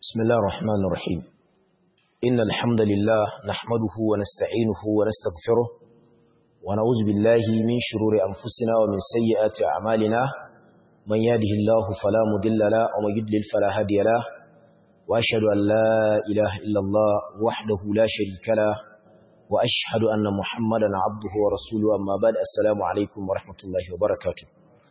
بسم الله الرحمن الرحيم إن الحمد لله نحمده ونستعينه ونستغفره ونعوذ بالله من شرور أنفسنا ومن سيئات أعمالنا من يهده الله فلا مضل له ومن يضلل فلا هادي له وأشهد أن لا إله إلا الله وحده لا شريك له وأشهد أن محمدا عبده ورسوله أما بعد السلام عليكم ورحمة الله وبركاته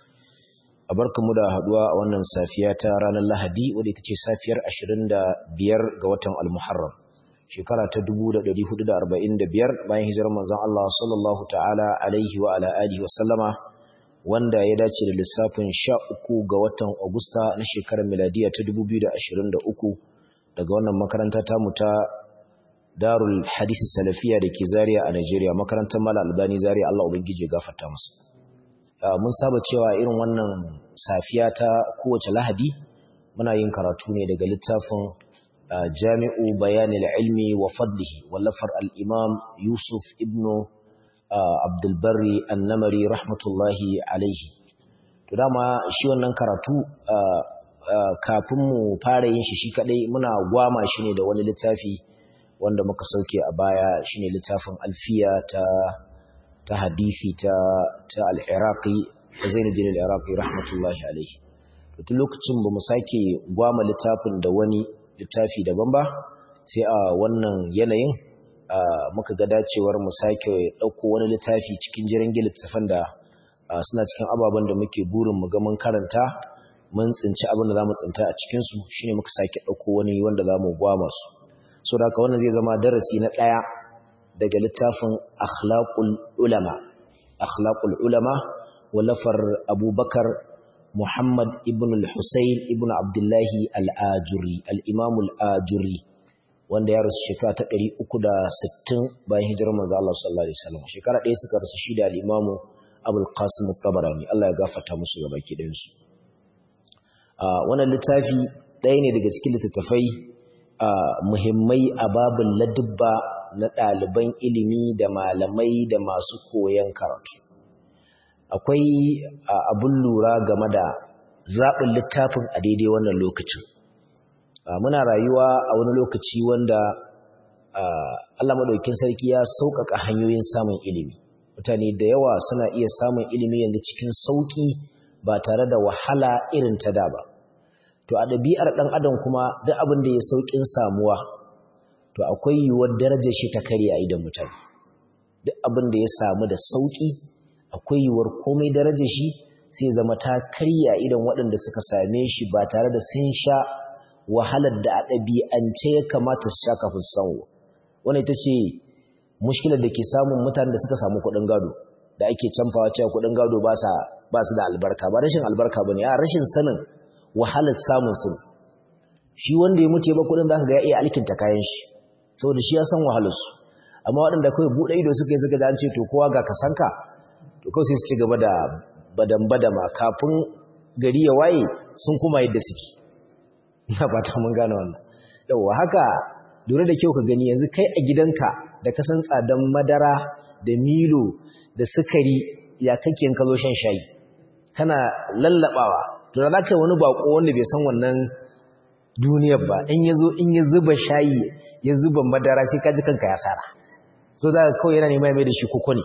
mu da haduwa a wannan safiya ta ranar Lahadi wadda ita ce safiyar 25 ga watan Al-Muharram shekara ta 1445 bayan hijirar manzon Allah sallallahu ta'ala alaihi wa ala alihi wa sallama wanda ya dace da lissafin 13 ga watan Agusta na shekarar miladiya ta 2023 daga wannan makaranta ta mu ta Darul Hadith Salafiya da ke Zaria a Najeriya makarantar Malam Albani Zaria Allah ubangije gafarta musu mun saba cewa irin wannan safiya ta kowace lahadi muna yin karatu ne daga littafin jami'u bayanil ilmi wa fadlihi wallafar al'imam yusuf ibnu abdulbari annamari rahmatullahi alaihi to dama shi wannan karatu kafin mu fara yin shi shi kadai muna gwama shi ne da wani littafi wanda muka sauke a baya shine littafin alfiya ta ta hadithi ta ta al-Iraqi ta Zainuddin al-Iraqi rahmatullahi alayhi to tun lokacin bamu sake gwama littafin da wani littafi daban ba sai a wannan yanayin muka ga dacewar mu sake dauko wani littafi cikin jiran littafan da suna cikin ababen da muke burin mu ga mun karanta mun tsinci abin da zamu tsinta a cikin su shine muka sake dauko wani wanda zamu gwama su so da haka wannan zai zama darasi na daya daga littafin akhlaqul ulama akhlaqul ulama walafar abubakar muhammad ibn al-husayn ibn abdullahi al-ajuri al-imam al-ajuri wanda ya rasu shekara ta 360 bayan hijirar manzo Allah sallallahu alaihi wasallam shekara ɗaya suka rasu shi da al-imam abul qasim at-tabarani Allah ya gafarta musu gaba ki ɗayan su wannan littafi ɗaya ne daga cikin littattafai muhimmai a babin ladubba na ɗaliban ilimi da malamai da masu koyon karatu akwai abun lura game da zaɓin littafin a daidai wannan lokacin muna rayuwa a wani lokaci wanda Allah maɗaukin sarki ya sauƙaƙa hanyoyin samun ilimi mutane da yawa suna iya samun ilimi yanzu cikin sauƙi ba tare da wahala irin ta da ba to a ɗabi'ar ɗan adam kuma duk abin da ya sauƙin samuwa to akwai yiwuwar darajar shi ta karya a idan mutane duk abin da ya samu da sauki akwai yiwuwar komai darajar shi sai zama ta karya idan waɗanda suka same shi ba tare da sun sha wahalar da a ɗabi'ance ya kamata su sha kafin su samu wannan ita ce mushkilar da ke samun mutanen da suka samu kuɗin gado da ake canfawa cewa kuɗin gado ba su da albarka ba rashin albarka ba ne a rashin sanin wahalar samun su shi wanda ya mutu ya ba kuɗin za ka ga ya iya alkinta kayan shi saboda shi ya san wahalarsu amma waɗanda kawai buɗe ido suka yi suka da an ce to kowa ga kasanka to kawai sai su ci gaba da badan-badama kafin gari ya waye sun kuma yadda suke ina ba ta mun gane wannan yawwa haka lura da kyau ka gani yanzu kai a gidanka da ka san tsadan madara da milo da sukari ya kake ka zo shan shayi kana lallabawa to da za ka yi wani bako wanda bai san wannan duniyar ba in ya zo in ya zuba shayi ya zuba madara sai kaji kanka ya sara so za ka kawai yana nema mai da shi koko ne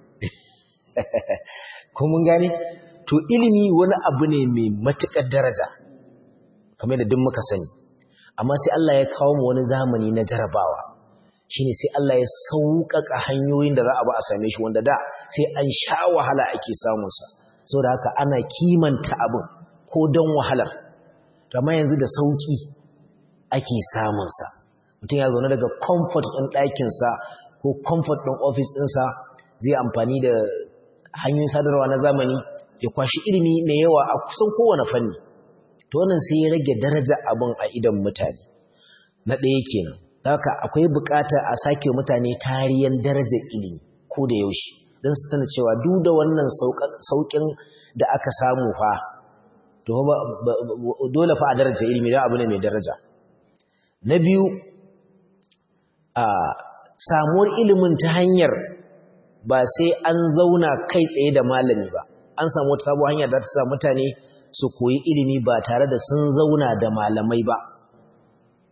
ko mun gane to ilimi wani abu ne mai matuƙar daraja kamar da duk muka sani amma sai Allah ya kawo mu wani zamani na jarabawa shine sai Allah ya sauƙaƙa hanyoyin da za a ba a same shi wanda da sai an sha wahala ake samunsa saboda haka ana kimanta abin ko don wahalar amma yanzu da sauki ake samunsa mutum ya zaune daga comfort ɗin ɗakinsa ko comfort ɗin ofis ɗinsa zai amfani da hanyoyin sadarwa na zamani ya kwashi ilimi mai yawa a kusan kowane fanni to wannan sai ya rage daraja abin a idan mutane na ɗaya kenan haka akwai buƙatar a sake mutane tariyan darajar ilimi ko da yaushe don su tana cewa duk da wannan sauƙin da aka samu fa to dole fa a daraja ilimi da abu ne mai daraja na biyu a samuwar ilimin ta hanyar ba sai an zauna kai tsaye da malami ba an samu wata sabuwar hanyar da ta sa mutane su koyi ilimi ba tare da sun zauna da malamai ba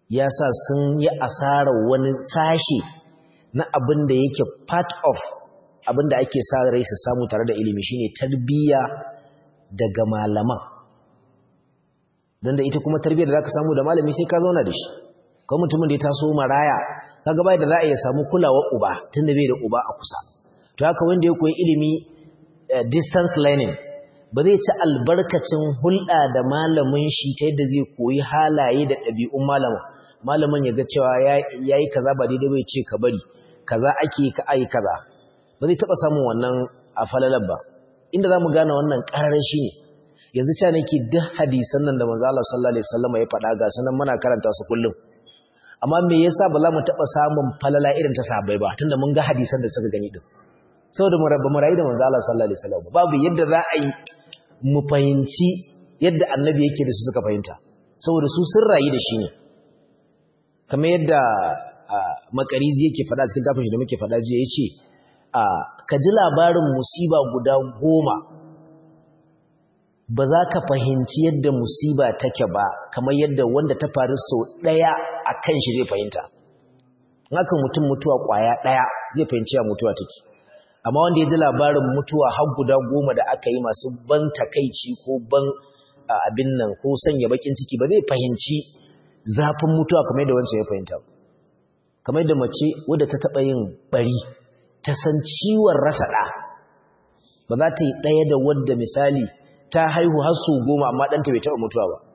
ya sa sun yi asarar wani sashe na abin da yake part of abin da ake sa rai su samu tare da ilimi shine tarbiyya daga malaman don da ita kuma tarbiyyar da za ka samu da malami sai ka zauna da shi kawai mutumin da ya taso maraya kaga bai da za a iya samu kulawar uba tunda bai da uba a kusa to haka wanda ya koyi ilimi distance learning ba zai ci albarkacin hulɗa da malamin shi ta yadda zai koyi halaye da ɗabi'un malamin malamin ya ga cewa ya yi kaza ba daidai bai ce ka bari kaza ake ka ayi kaza ba zai taɓa samun wannan a falalar ba inda za mu gane wannan ƙarar shi ne yanzu ca nake duk hadisan nan da manzo Allah sallallahu alaihi wasallam ya faɗa ga sanan muna karanta su kullum amma me yasa ba za mu taɓa samun falala irin ta sahabbai ba tunda mun ga hadisan da suka gani din saboda mu rabba mu rayu da manzo Allah sallallahu alaihi wasallam babu yadda za a yi mu fahimci yadda annabi yake da su suka fahimta saboda su sun rayu da shi ne kamar yadda makarizi yake faɗa cikin tafin shi da muke faɗa jiya yace ka ji labarin musiba guda goma ba za ka fahimci yadda musiba take ba kamar yadda wanda ta faru sau ɗaya a kan shi zai fahimta haka mutum mutuwa ƙwaya ɗaya zai fahimci ya mutuwa take amma wanda ya ji labarin mutuwa har guda goma da aka yi masu ban takaici ko ban abin nan ko sanya bakin ciki ba zai fahimci zafin mutuwa kamar yadda wancan ya fahimta kamar yadda mace wadda ta taɓa yin bari ta san ciwon rasa ɗa ba za ta yi ɗaya da wadda misali ta haihu har su goma amma ɗanta bai taɓa mutuwa ba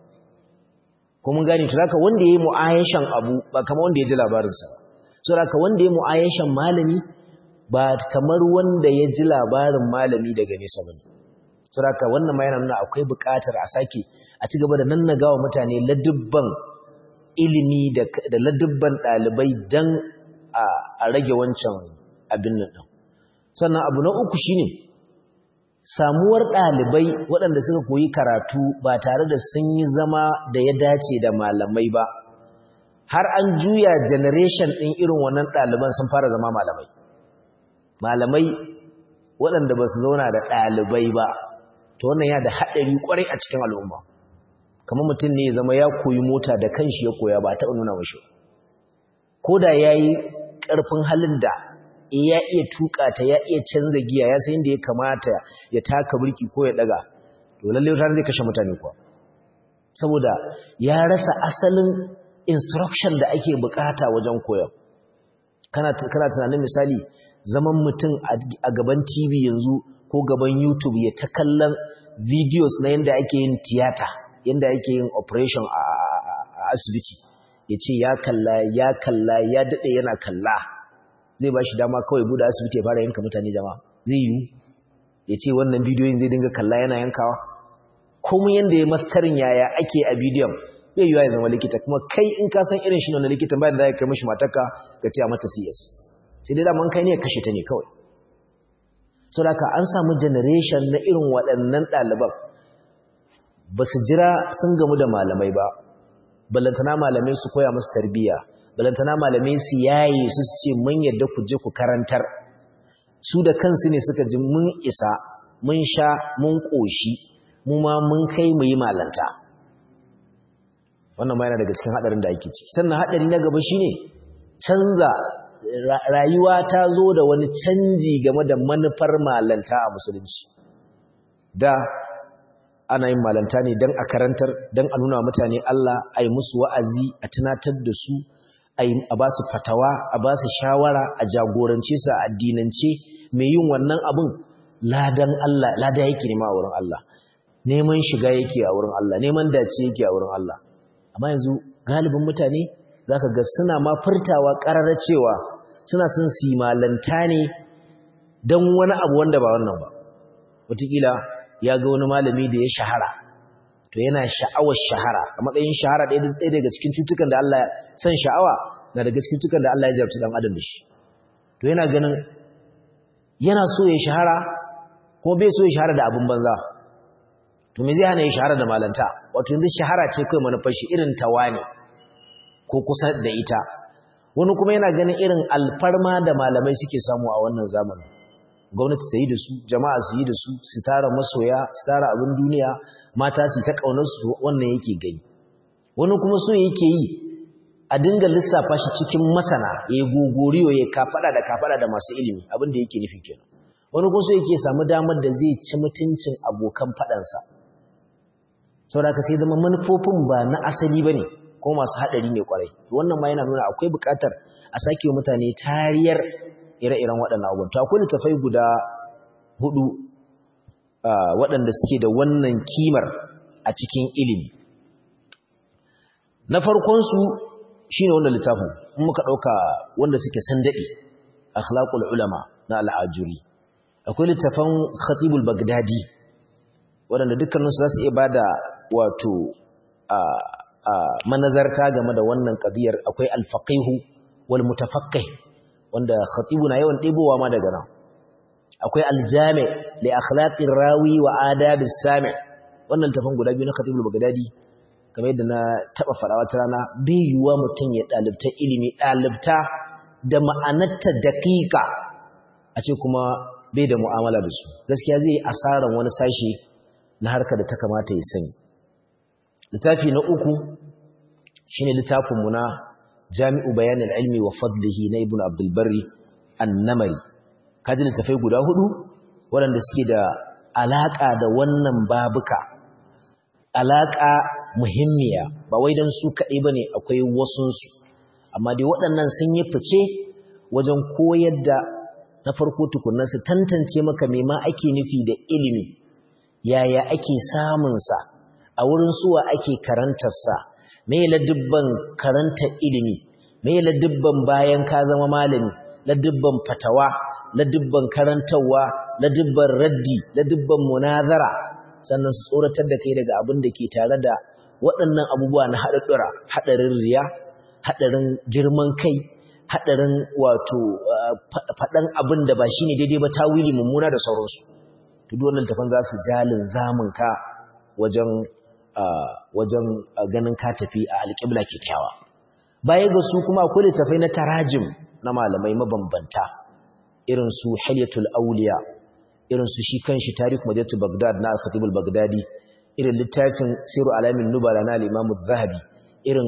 ko mun gane to zaka wanda yayi mu'ayashan abu ba kamar wanda ya ji labarinsa ba so zaka wanda yayi mu'ayashan malami ba kamar wanda ya ji labarin malami daga nesa ba ne. Suraka wannan ma yana nuna akwai buƙatar a sake a ci gaba da nannagawa mutane ladubban ilimi da ladubban ɗalibai don a rage wancan abin nan ɗin. Sannan abu na uku shine samuwar ɗalibai waɗanda suka koyi karatu ba tare da sun yi zama da ya dace da malamai ba. Har an juya generation ɗin irin wannan ɗaliban sun fara zama malamai. malamai waɗanda ba su zauna da ɗalibai ba to wannan ya da haɗari ƙwarai a cikin al'umma kamar mutum ne ya zama ya koyi mota da kanshi ya koya ba taɓa nuna mashi ko da ya yi ƙarfin halin da ya iya tuƙa ta ya iya canza giya ya san da ya kamata ya taka birki ko ya ɗaga to lallai wata zai kashe mutane kuwa saboda ya rasa asalin instruction da ake bukata wajen koyon kana tunanin misali zaman mutum a gaban TV yanzu ko gaban YouTube ya ta kallon videos na yadda ake yin tiyata yadda ake yin operation a asibiti ya ce ya kalla ya kalla ya daɗe yana kalla zai ba shi dama kawai buɗe asibiti ya fara yanka mutane jama'a zai yi ya ce wannan bidiyoyin zai dinga kalla yana yankawa kuma yadda ya maskarin yaya ake a bidiyon bai yiwa ya zama likita kuma kai in ka san irin shi na likitan bayan da ya kai mashi mataka ka ce a mata CS sai dai daman kai ne kashe ta ne kawai so da an samu generation na irin waɗannan ɗaliban ba su jira sun gamu da malamai ba balantana malamai su koya musu tarbiyya balantana malamai su yaye su su ce mun yadda ku je ku karantar su da kansu ne suka ji mun isa mun sha mun ƙoshi mu ma mun kai mu yi malanta wannan ma yana daga cikin haɗarin da ake ciki sannan haɗari na gaba shine canza rayuwa ta zo da wani canji game da manufar malanta a musulunci da ana yin malanta ne don a karantar don a nuna mutane Allah a yi musu wa'azi a tunatar da su a ba su fatawa a ba su shawara a jagorance su a addinance mai yin wannan abin ladan Allah lada yake nema a wurin Allah neman shiga yake a wurin Allah neman dace yake a wurin Allah amma yanzu galibin mutane za ka ga suna ma furtawa ƙararra cewa suna sun simalanta ne don wani abu wanda ba wannan ba wataƙila ya ga wani malami da ya shahara to yana sha'awar shahara a matsayin shahara ɗaya daga cikin cutukan da Allah san sha'awa na daga cikin cutukan da Allah ya jarabci ɗan adam da shi to yana ganin yana so ya shahara ko bai so ya shahara da abin banza to me zai hana ya shahara da malanta wato yanzu shahara ce kai manufar shi irin tawa ne ko kusa da ita wani kuma yana ganin irin alfarma da malamai suke samu a wannan zamanin gwamnati ta yi da su jama'a su yi da su su tara masoya su tara abin duniya mata su ta kaunar su wannan yake gani wani kuma so yake yi a dinga lissafa shi cikin masana ya gogoriyo ya kafada da kafada da masu ilimi abin da yake nufi kenan wani kuma so yake samu damar da zai ci mutuncin abokan fadansa saboda ka sai zama manufofin ba na asali bane ko masu hadari ne kwarai wannan ma yana nuna akwai bukatar a sake wa mutane tariyar ire-iren waɗannan abubuwan to akwai littafai guda hudu waɗanda suke da wannan kimar a cikin ilimi na farkonsu shi ne wannan littafin in muka ɗauka wanda suke san daɗe akhlaqul ulama na al'ajuri akwai littafan khatibul bagdadi waɗanda dukkaninsu za su iya ba da wato manazarta game da wannan ƙadiyar akwai alfaqihu wal mutafaqqih wanda khatibu na yawan ɗebowa ma daga nan akwai aljami li akhlaqir rawi wa adabis sami wannan littafin guda biyu na khatibul bagdadi kamar yadda na taba fara wata rana bai yiwuwa mutum ya dalibta ilimi dalibta da ma'anarta daƙiƙa a ce kuma bai da mu'amala da su gaskiya zai asaran wani sashi na harkar da ta kamata ya sani littafi na uku shine littafin mu na jami'u bayanin ilmi wa fadlihi na ibnu abdul barri an-namari kaji littafai guda hudu waɗanda suke da alaka da wannan babuka alaka muhimmiya ba wai don su kaɗai ba ne akwai wasunsu amma dai waɗannan sun yi fice wajen koyar da na farko tukunan su tantance maka me ma ake nufi da ilimi yaya ake samunsa a wurin suwa ake karantarsa me ladubban karantar ilimi me ladubban bayan ka zama malami ladubban fatawa ladubban karantarwa ladubban raddi ladubban munazara sannan su tsoratar da kai daga abin da ke tare da waɗannan abubuwa na haɗaɗɗura haɗarin riya haɗarin girman kai haɗarin wato faɗan abin da ba shi ne daidai ba tawili mummuna da sauransu to duk wannan tafan za su jalin zamun ka wajen wajen ganin ka tafi a alƙibla kyakkyawa baya ga su kuma akwai littafai na tarajim na malamai mabambanta irin su hilyatul auliya irin su shi kanshi tarikh madinatu bagdad na al-khatib al-baghdadi irin littafin siru alamin nubala na al-imamu zahabi irin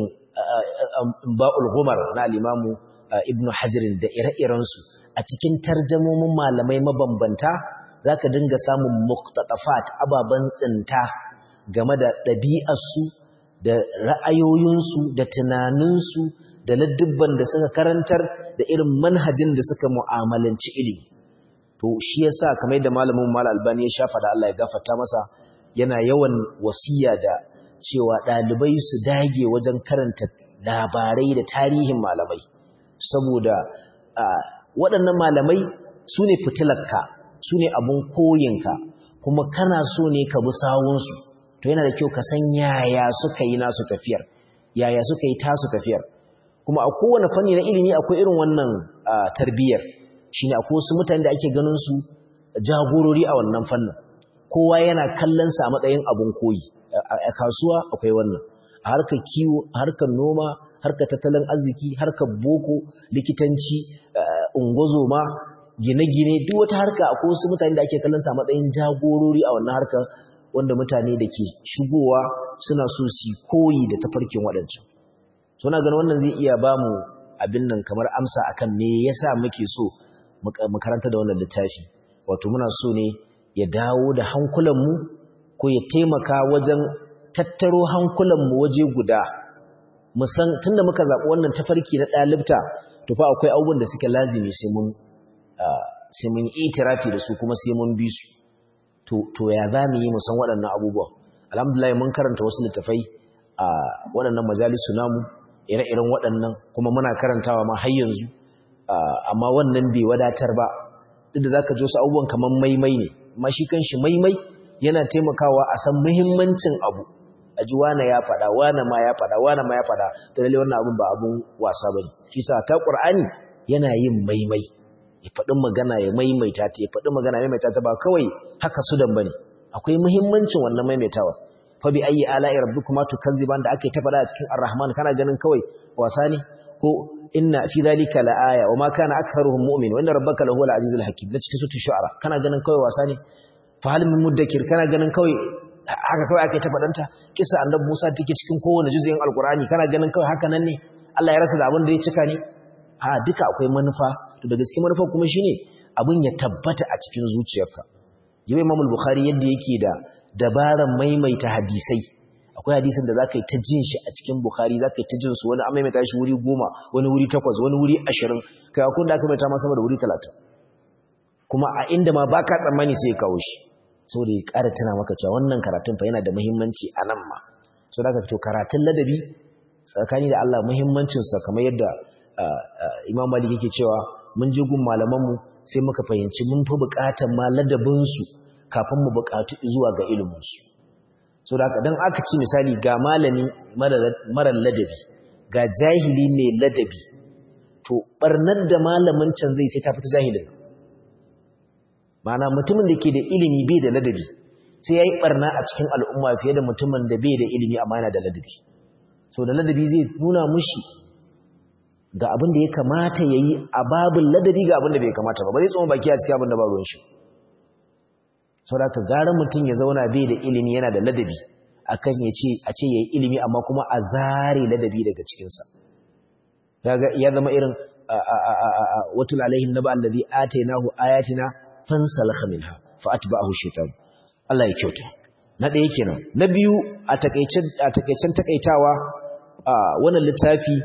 ba'ul gumar na al-imamu ibnu hajirin da ire-irensu a cikin tarjamomin malamai mabambanta zaka dinga samun muqtadafat ababan tsinta game da ɗabi'arsu da ra'ayoyinsu da tunaninsu da ladubban da suka karantar da irin manhajin da suka mu'amalanci ilimi to shi yasa kamar yadda malamin mal albani ya shafa da Allah ya gafarta masa yana yawan wasiya da cewa ɗalibai su dage wajen karanta labarai da tarihin malamai saboda waɗannan malamai su ne fitilarka su ne abin koyinka kuma kana so ne ka bi sawunsu to yana da kyau ka san yaya suka yi nasu tafiyar yaya suka yi tasu tafiyar kuma a kowane fanni na ilimi akwai irin wannan tarbiyyar shine akwai wasu mutane da ake ganin su jagorori a wannan fannin kowa yana kallon sa a matsayin abun koyi a kasuwa akwai wannan a harkar kiwo a harkar noma harkar tattalin arziki harkar boko likitanci ungozoma gine-gine duk wata harka akwai wasu mutane da ake kallon sa a matsayin jagorori a wannan harkar wanda mutane da ke shigowa suna so su koyi da tafarkin waɗancan suna ganin wannan zai iya ba mu abin nan kamar amsa akan me yasa muke so mu karanta da wannan littafi wato muna so ne ya dawo da hankulanmu ko ya taimaka wajen tattaro hankulanmu waje guda musan tunda muka zaɓi wannan tafarki na ɗalibta to fa akwai abubuwan da suke lazimi sai mun sai mun itirafi da su kuma sai mun bi su to to ya za mu yi mu san waɗannan abubuwan alhamdulillah mun karanta wasu littafai a waɗannan majalisu namu ire-iren waɗannan kuma muna karantawa ma har yanzu amma wannan bai wadatar ba duk da zaka ji wasu abubuwan kamar maimai ne amma shi kanshi maimai yana taimakawa a san muhimmancin abu a ji wane ya faɗa wane ma ya faɗa wane ma ya faɗa to lalle wannan abun ba abun wasa bane shi sa ta qur'ani yana yin maimai ya faɗi magana ya maimaita ta ya faɗi magana ya maimaita ta ba kawai haka sudan bane akwai muhimmancin wannan maimaitawa fa bi ayi ala'i rabbikuma tukazziban da aka yi ta faɗa a cikin ar-rahman kana ganin kawai wasa ne ko inna fi dhalika la'aya wa ma kana aktharuhum mu'min wa inna rabbaka lahuwal azizul hakim da cikin suratul shu'ara kana ganin kawai wasa ne fa hal min mudakkir kana ganin kawai haka kawai aka yi ta faɗanta kisa annabi Musa take cikin kowane juz'in alqur'ani kana ganin kawai haka nan ne Allah ya rasa da abin da ya cika ne a duka akwai manufa to da gaske manufa kuma shine abin ya tabbata a cikin zuciyarka jibi Imam Bukhari yadda yake da dabaran maimaita hadisai akwai hadisin da zaka yi ta jin shi a cikin Bukhari zaka yi ta jin su wani an maimaita shi wuri goma wani wuri takwas wani wuri ashirin kai akwai da aka maimaita ma sama da wuri talatin kuma a inda ma baka tsammani sai ya kawo shi saboda ya ƙara tuna maka cewa wannan karatun fa yana da muhimmanci a nan ma so da to karatun ladabi tsakani da Allah muhimmancinsa kamar yadda Imam Malik yake cewa mun je gun malamanmu sai muka fahimci mun fi buƙatar ma ladabinsu kafin mu buƙatu zuwa ga iliminsu so da dan aka ci misali ga malami mara ladabi ga jahili mai ladabi to barnar da malamin can zai sai ta fita jahilin Ma'ana mutumin da ke da ilimi bai da ladabi sai ya yi barna a cikin al'umma fiye da mutumin da bai da ilimi amma yana da ladabi so da ladabi zai nuna mushi ga abin da ya kamata ya yi a babin ladabi ga abin da bai kamata ba ba zai tsohon baki a cikin abin da ba ruwan shi sau da ka gara mutum ya zauna bai da ilimi yana da ladabi a kan ya ce a ce ya yi ilimi amma kuma a zare ladabi daga cikinsa ya zama irin watul alaihim na ba'al ladhi atainahu ayatina fansalakha minha fa atba'ahu shaytan Allah ya kyauta na ɗaya kenan na biyu a takeicen a takeicen takaitawa wannan littafi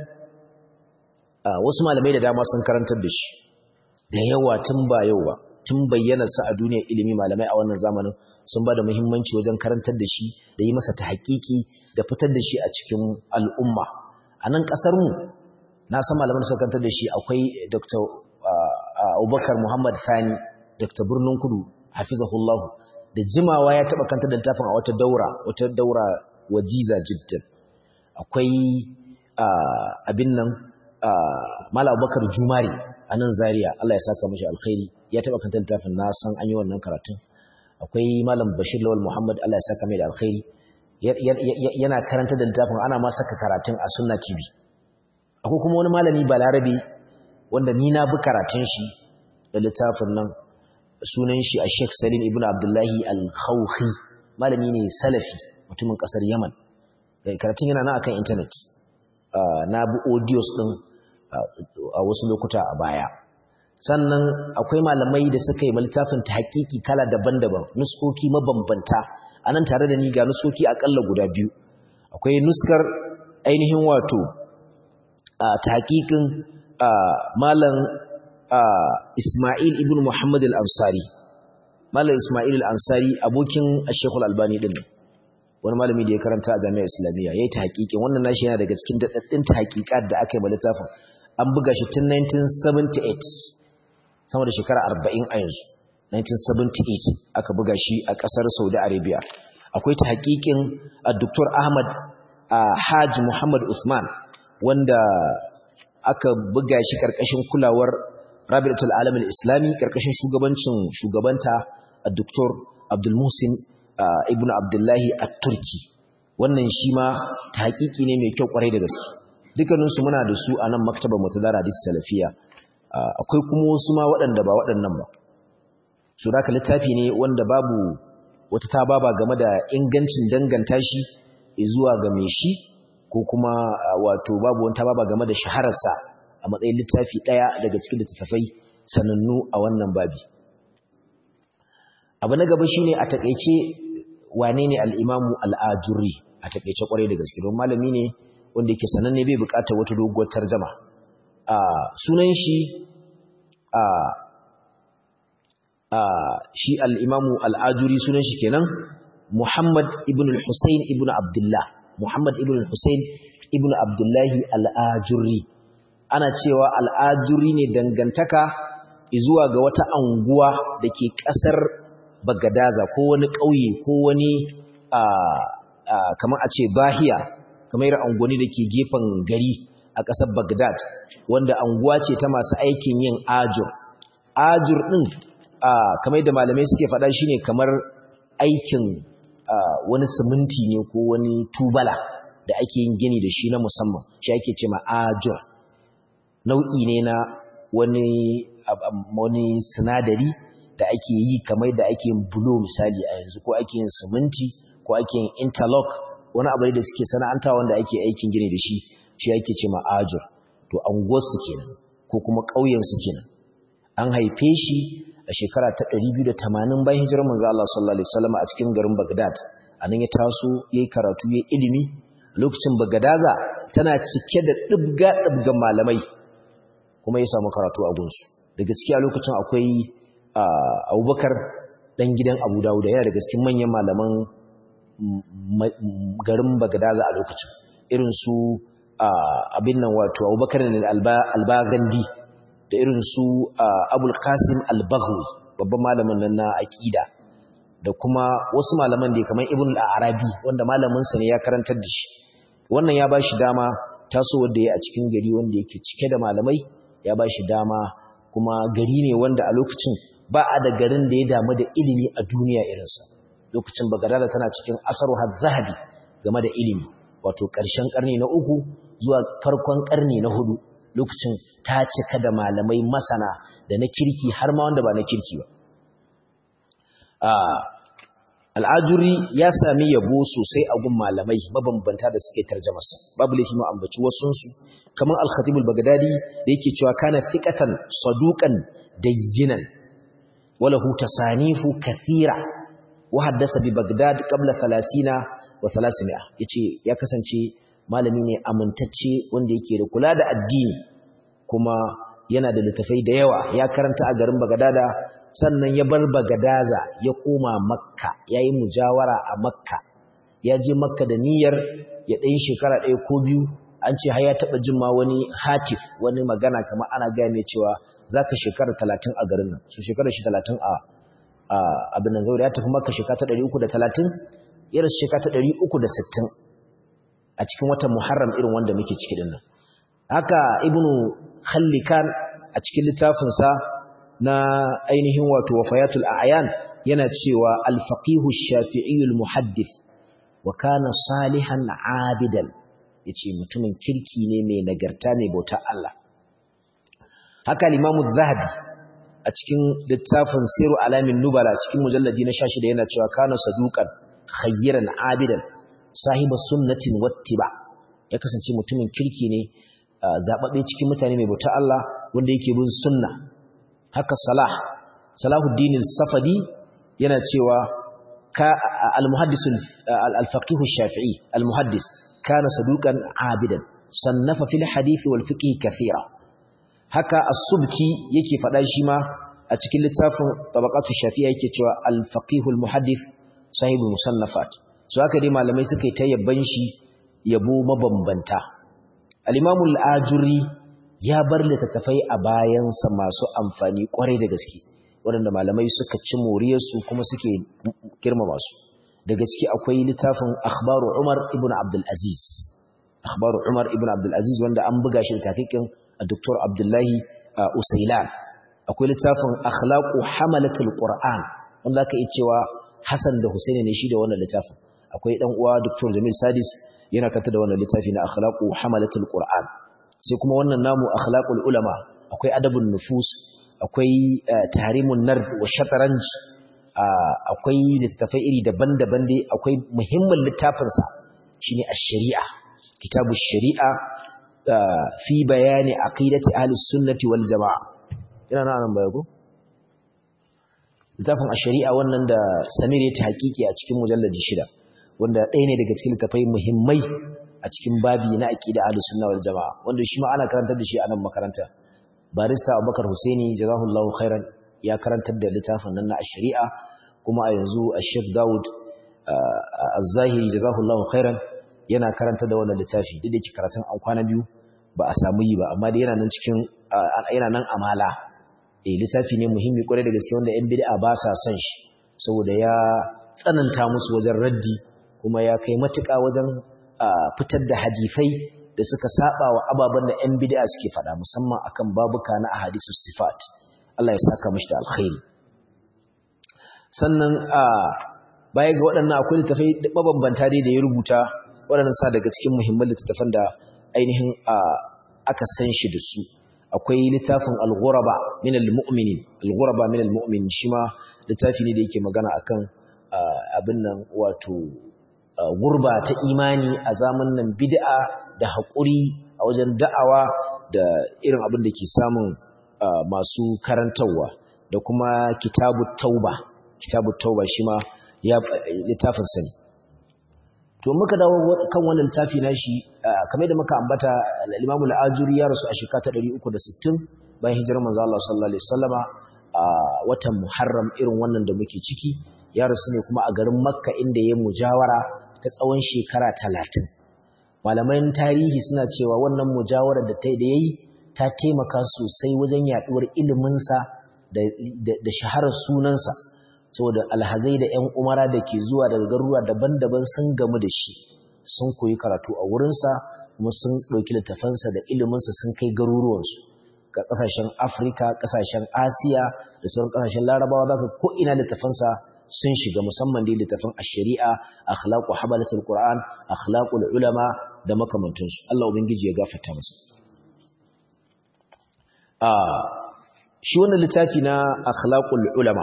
wasu malamai da dama sun karantar da shi da yawa tun ba yau ba tun bayyana sa a duniyar ilimi malamai a wannan zamanin sun ba da muhimmanci wajen karantar da shi da yi masa tahqiqi da fitar da shi a cikin al'umma a nan kasar mu na san malaman suka karantar da shi akwai Dr. Abubakar Muhammad Fani Dr. Birnin Kudu hafizahullahu da jimawa ya taba kanta da littafin a wata daura wata daura wajiza jiddan akwai abin nan Malam Abubakar Jumari a nan Zaria Allah ya saka mishi alkhairi ya taba kanta littafin na san an yi wannan karatun akwai Malam Bashir Lawal Muhammad Allah ya saka mai da alkhairi yana karanta da littafin ana ma saka karatun a Sunna TV akwai kuma wani malami Balarabe wanda ni na bi karatun shi da littafin nan sunan shi a Sheikh Salim ibn Abdullahi Al-Khawfi malami ne salafi mutumin kasar Yaman karatun yana nan akan internet na bi audios din a wasu lokuta a baya sannan akwai malamai da suka yi littafin ta hakiki kala daban-daban nuskoki mabambanta a nan tare da ni ga nuskoki akalla guda biyu akwai nuskar ainihin wato ta hakikin malam Ismail ibn Muhammad al-Ansari Malam Ismail al-Ansari abokin Sheikh al-Albani din wani malami da ya karanta a Jami'ar Islamiyya yayi ta haƙiƙin wannan nashi yana daga cikin daddadin ta haƙiƙat da aka yi ma littafin an buga shi tun 1978 sama da shekara 40 a yanzu 1978 aka buga shi a ƙasar Saudi Arabia akwai ta haƙiƙin Dr. Ahmad Hajj Muhammad Usman wanda aka buga shi karkashin kulawar Rabi'atul Alamin Islami karkashin shugabancin shugabanta Dr. Abdul Muhsin Ibn Abdullahi At-Turki wannan shi ma tahqiqi ne mai kyau kwarai da gaske dukkanin su muna da su a nan maktabar Mutadar Hadis Salafiya akwai kuma wasu ma waɗanda ba waɗannan ba su da littafi ne wanda babu wata tababa game da ingancin danganta shi zuwa ga mai shi ko kuma wato babu wani tababa game da shahararsa a matsayin littafi ɗaya daga cikin littattafai sanannu a wannan babi abu na gaba shine a takeice wane ne al-imamu al-ajuri a takeice kwarai da gaske don malami ne wanda yake sananne bai bukatar wata doguwar tarjuma a sunan shi a a shi al-imamu al-ajuri sunan shi kenan Muhammad ibn al-Husayn ibn Abdullah Muhammad ibn al-Husayn ibn Abdullahi al-Ajuri ana cewa al-Ajuri ne dangantaka zuwa ga wata anguwa dake kasar Bagadaza ko wani ƙauye ko wani kamar a ce Bahiya kamar irin anguwanni dake gefen gari a ƙasar Baghdad wanda anguwa ce ta masu aikin yin ajur ajur din kamar da malamai suke faɗa shine kamar aikin wani siminti ne ko wani tubala da ake yin gini da shi na musamman shi ake ce ma'ajur nau'i ne na wani wani sinadari da ake yi kamar da ake yin bulo misali a yanzu ko ake yin siminti ko ake yin interlock wani abu da suke sana'anta wanda ake aikin gini da shi shi yake ce ma'ajur to anguwarsu kenan ko kuma ƙauyensu kenan an haife shi a shekara ta 280 bayan hijirar manzo Allah sallallahu alaihi wasallam a cikin garin Baghdad anan ya taso yayi karatu yayi ilimi lokacin Bagadaza tana cike da dibga dibgan malamai kuma ya samu karatu a gunsu daga ciki a lokacin akwai Abubakar dan gidan Abu Dawud yana daga cikin manyan malaman garin Bagadaza a lokacin irin su abin nan wato Abubakar al-Albagandi da irin su Abul Qasim al-Baghawi babban malamin nan na aqida da kuma wasu malaman da kamar Ibn al-Arabi wanda malamin sa ne ya karantar da shi wannan ya bashi dama taso wanda ya a cikin gari wanda yake cike da malamai ya bashi dama kuma gari ne wanda a lokacin ba a da garin da ya damu da ilimi a duniya irinsa lokacin Baghdad tana cikin asaruha zahabi game da ilimi wato ƙarshen ƙarni na uku zuwa farkon ƙarni na hudu lokacin ta cika da malamai masana da na kirki har ma wanda ba na kirki ba al'ajuri ya sami yabo sosai a gun malamai mabambanta da suke tarjamasa babu laifi mu ambaci wasunsu kamar al-khatibul bagdadi da yake cewa kana thiqatan saduqan dayyinan walahu tasanifu kathira wa haddasa bi bagdad qabla 30 wa 300 yace ya kasance malami ne amintacce wanda yake da kula da addini kuma yana da littafai da yawa ya karanta a garin Bagadada sannan ya bar Bagadaza ya koma Makka yayi mujawara a Makka ya je Makka da niyyar ya ɗan shekara ɗaya ko biyu an ce har ya taɓa jin ma wani hatif wani magana kamar ana gaya mai cewa zaka shekara talatin a garin nan su shekara shi talatin a abin nan zaure ya tafi Makka shekara ta ɗari uku da talatin ya rasu shekara ta ɗari uku da sittin a cikin watan Muharram irin wanda muke ciki din nan haka ibnu khallikan a cikin littafin sa na ainihin wato wafayatul a'yan yana cewa al-faqih ash-shafi'i al-muhaddith wa kana salihan abidan yace mutumin kirki ne mai nagarta ne bauta Allah haka al-imam az-zahabi a cikin littafin siru alamin nubala cikin mujalladi na 16 yana cewa kana saduqan khayran abidan sahiba sunnatin wattiba ya kasance mutumin kirki ne zababbe cikin mutane mai bauta Allah wanda yake bin sunna haka salah salahuddin al-safadi yana cewa ka al-muhaddis al-faqih ash-shafi'i al-muhaddis kana saduqan abidan sannafa fil hadith wal fiqh kathira haka as-subki yake fada shi ma a cikin littafin tabaqatu shafi'i yake cewa al-faqih al-muhaddith sahibu musannafat so haka dai malamai suka yi ta yabban shi yabo mabambanta al-imamu al-ajuri ya bar littattafai a bayansa masu amfani kwarai da gaske waɗanda malamai suka ci moriyarsu kuma suke girmama su daga ciki akwai littafin akhbaru umar ibn abdul aziz akhbaru umar ibn abdul aziz wanda an buga shi da takikin dr abdullahi usailan akwai littafin akhlaqu hamalatul qur'an wanda aka yi cewa hasan da husaini ne shi da wannan littafin akwai dan uwa dr jamil sadis yana kanta da wannan littafi na akhlaqu hamalatul qur'an sai kuma wannan namu akhlaqul ulama akwai adabun nufus akwai tahrimun nard wa shatranj akwai littafai iri daban-daban dai akwai muhimmin littafin sa shine ash-shari'a kitabu shari'a fi bayani aqidati ahli sunnati wal jamaa ina nan baya ko littafin ash-shari'a wannan da Samir ya ta hakiki a cikin mujalladi shida wanda ɗaya ne daga cikin littafai muhimmai a cikin babi na aqida ahlus sunna wal jamaa wanda shi ma ana karantar da shi a nan makaranta barista Abubakar Husaini jazahullahu khairan ya karantar da littafin nan na ash-shari'a kuma a yanzu Sheikh Dawud Az-Zahiri jazahullahu khairan yana karanta da wannan littafi duk da yake karatun an kwana biyu ba a samu yi ba amma dai yana nan cikin yana nan amala eh littafi ne muhimmi kwarai da gaske wanda 'yan bid'a ba sa son shi saboda ya tsananta musu wajen raddi kuma ya kai matuƙa wajen fitar da hadisai da suka saba wa ababen da 'yan bid'a suke faɗa musamman akan babuka na ahadisus sifat Allah ya saka mishi da alkhairi sannan baya ga waɗannan akwai littafai mabambanta dai da ya rubuta waɗannan sa daga cikin muhimman littattafan da ainihin aka san shi da su akwai littafin al-ghuraba min al-mu'minin al-ghuraba min al-mu'minin shi ma littafi ne da yake magana akan abin nan wato gurba ta imani a zamanin bid'a da haƙuri wajen da'awa da irin abin da ke samun masu karantarwa da kuma kitabu tauba kitabu tauba shi ma ya littafin sani to muka dawo kan wannan littafi nashi kamar da muka ambata al-Imam al-Ajuri ya rasu a shekara ta 360 bayan hijirar manzo Allah sallallahu alaihi wasallama a watan Muharram irin wannan da muke ciki ya rasu ne kuma a garin Makka inda ya mujawara ta tsawon shekara 30 malaman tarihi suna cewa wannan mujawara da ta da yayi ta taimaka sosai wajen yaduwar ilimin sa da da shaharar sunansa saboda alhazai da ƴan umara da ke zuwa daga garuruwa daban-daban sun gamu da shi sun koyi karatu a wurinsa kuma sun ɗauki littafansa da iliminsa sun kai garuruwansu ga ƙasashen afirka ƙasashen asiya da sauran ƙasashen larabawa za ka ko'ina littafansa sun shiga musamman dai littafin shari'a akhlaqu habalatul qur'an akhlaqul ulama da makamantansu Allah ubangiji ya gafarta masa a shi wannan littafi na akhlaqul ulama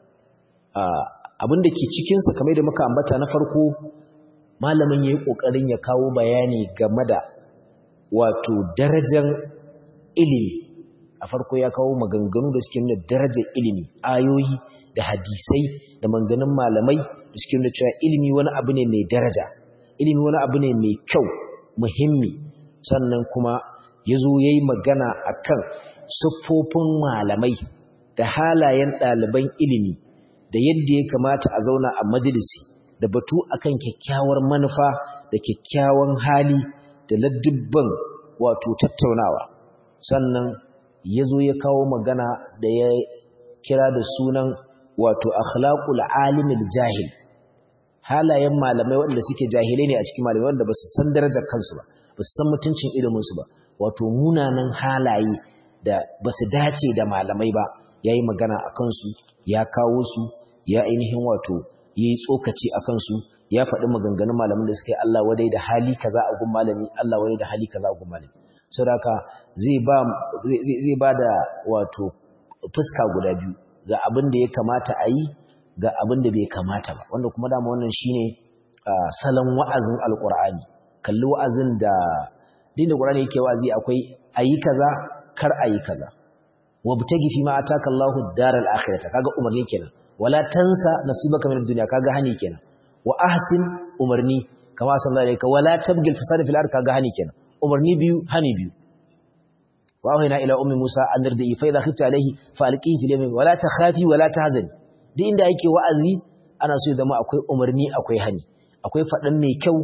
abin da ke cikinsa kamar da muka ambata na farko malamin ya yi ƙoƙarin ya kawo bayani game da wato darajar ilimi a farko ya kawo maganganu da suke nuna darajar ilimi ayoyi da hadisai da maganganun malamai da suke nuna cewa ilimi wani abu ne mai daraja ilimi wani abu ne mai kyau muhimmi sannan kuma ya zo ya yi magana a kan siffofin malamai da halayen ɗaliban ilimi da yadda ya kamata a zauna a majalisi da batu akan kyakkyawar manufa da kyakkyawan hali da ladubban wato tattaunawa sannan ya zo ya kawo magana da ya kira da sunan wato akhlaqul alimil jahil halayen malamai waɗanda suke jahilai ne a cikin malamai wanda ba su san darajar kansu ba ba su san mutuncin iliminsu ba wato munanan halaye da ba su dace da malamai ba ya yi magana a kansu ya kawo su ya ainihin wato ya yi tsokaci a kansu ya faɗi maganganun malamin da suka yi Allah wadai da hali kaza a gun malami Allah wadai da hali kaza a gun malami sau da zai ba da wato fuska guda biyu ga abin da ya kamata a yi ga abin da bai kamata ba wanda kuma dama wannan shine salon wa'azin alƙur'ani kalli wa'azin da din da ƙur'ani yake wa'azi akwai ayi kaza kar ayi kaza wabtagi fi ma ataka Allahu daral akhirata kaga umarni kenan wala tansa nasibaka min ad-dunya kaga hani kenan wa ahsin umarni kama sallallahu alaihi wala tabgil fasada fil ard kaga hani kenan umarni biyu hani biyu wa wahina ila ummi musa an dardi fa idha khifta alaihi fa alqihi fil yamin wala takhafi wala tahzani duk inda yake wa'azi ana so ya zama akwai umarni akwai hani akwai fadan mai kyau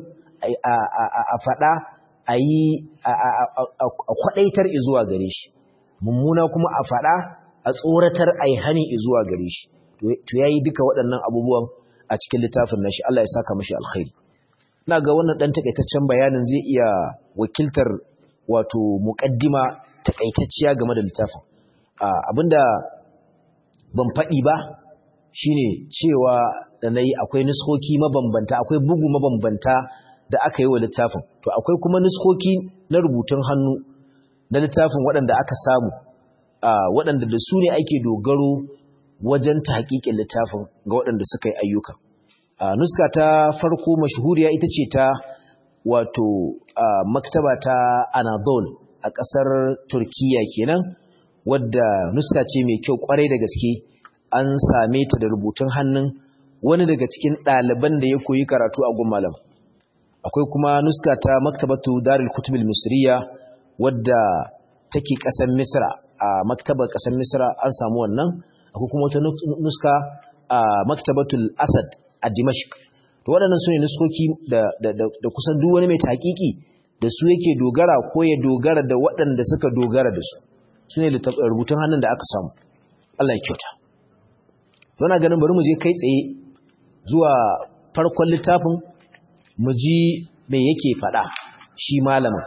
a fada ayi a kwadaitar zuwa gare shi mummuna kuma a fada a tsoratar ai hani zuwa gare shi to yayi duka waɗannan abubuwan a cikin littafin nashi Allah ya saka mashi alkhairi ina ga wannan dan takaitaccen bayanin zai iya wakiltar wato muqaddima takaitacciya game da littafin abinda ban faɗi ba shine cewa da nayi akwai nuskoki mabambanta akwai bugu mabambanta da aka yi wa littafin to akwai kuma nuskoki na rubutun hannu na littafin waɗanda aka samu waɗanda da su ne ake dogaro wajen tahqiqin littafin ga waɗanda suka yi ayyuka nuska ta farko mashhuriya ita ce ta wato maktaba ta Anadol a ƙasar Turkiya kenan wadda nuska ce mai kyau kwarai da gaske an same ta da rubutun hannun wani daga cikin ɗaliban da ya koyi karatu a gun malam akwai kuma nuska ta maktabatu Darul Kutub misriya wadda take ƙasar Misra a maktabar ƙasar Misra an samu wannan akwai kuma wata nuska a maktabatul asad a dimashq to waɗannan su ne nuskoki da, da, kusan duk wani mai taƙiƙi da su yake dogara ko ya dogara da waɗanda suka dogara da su su ne rubutun hannun da aka samu Allah ya kyauta Muna ganin bari mu je kai tsaye zuwa farkon littafin mu ji me yake faɗa shi malamin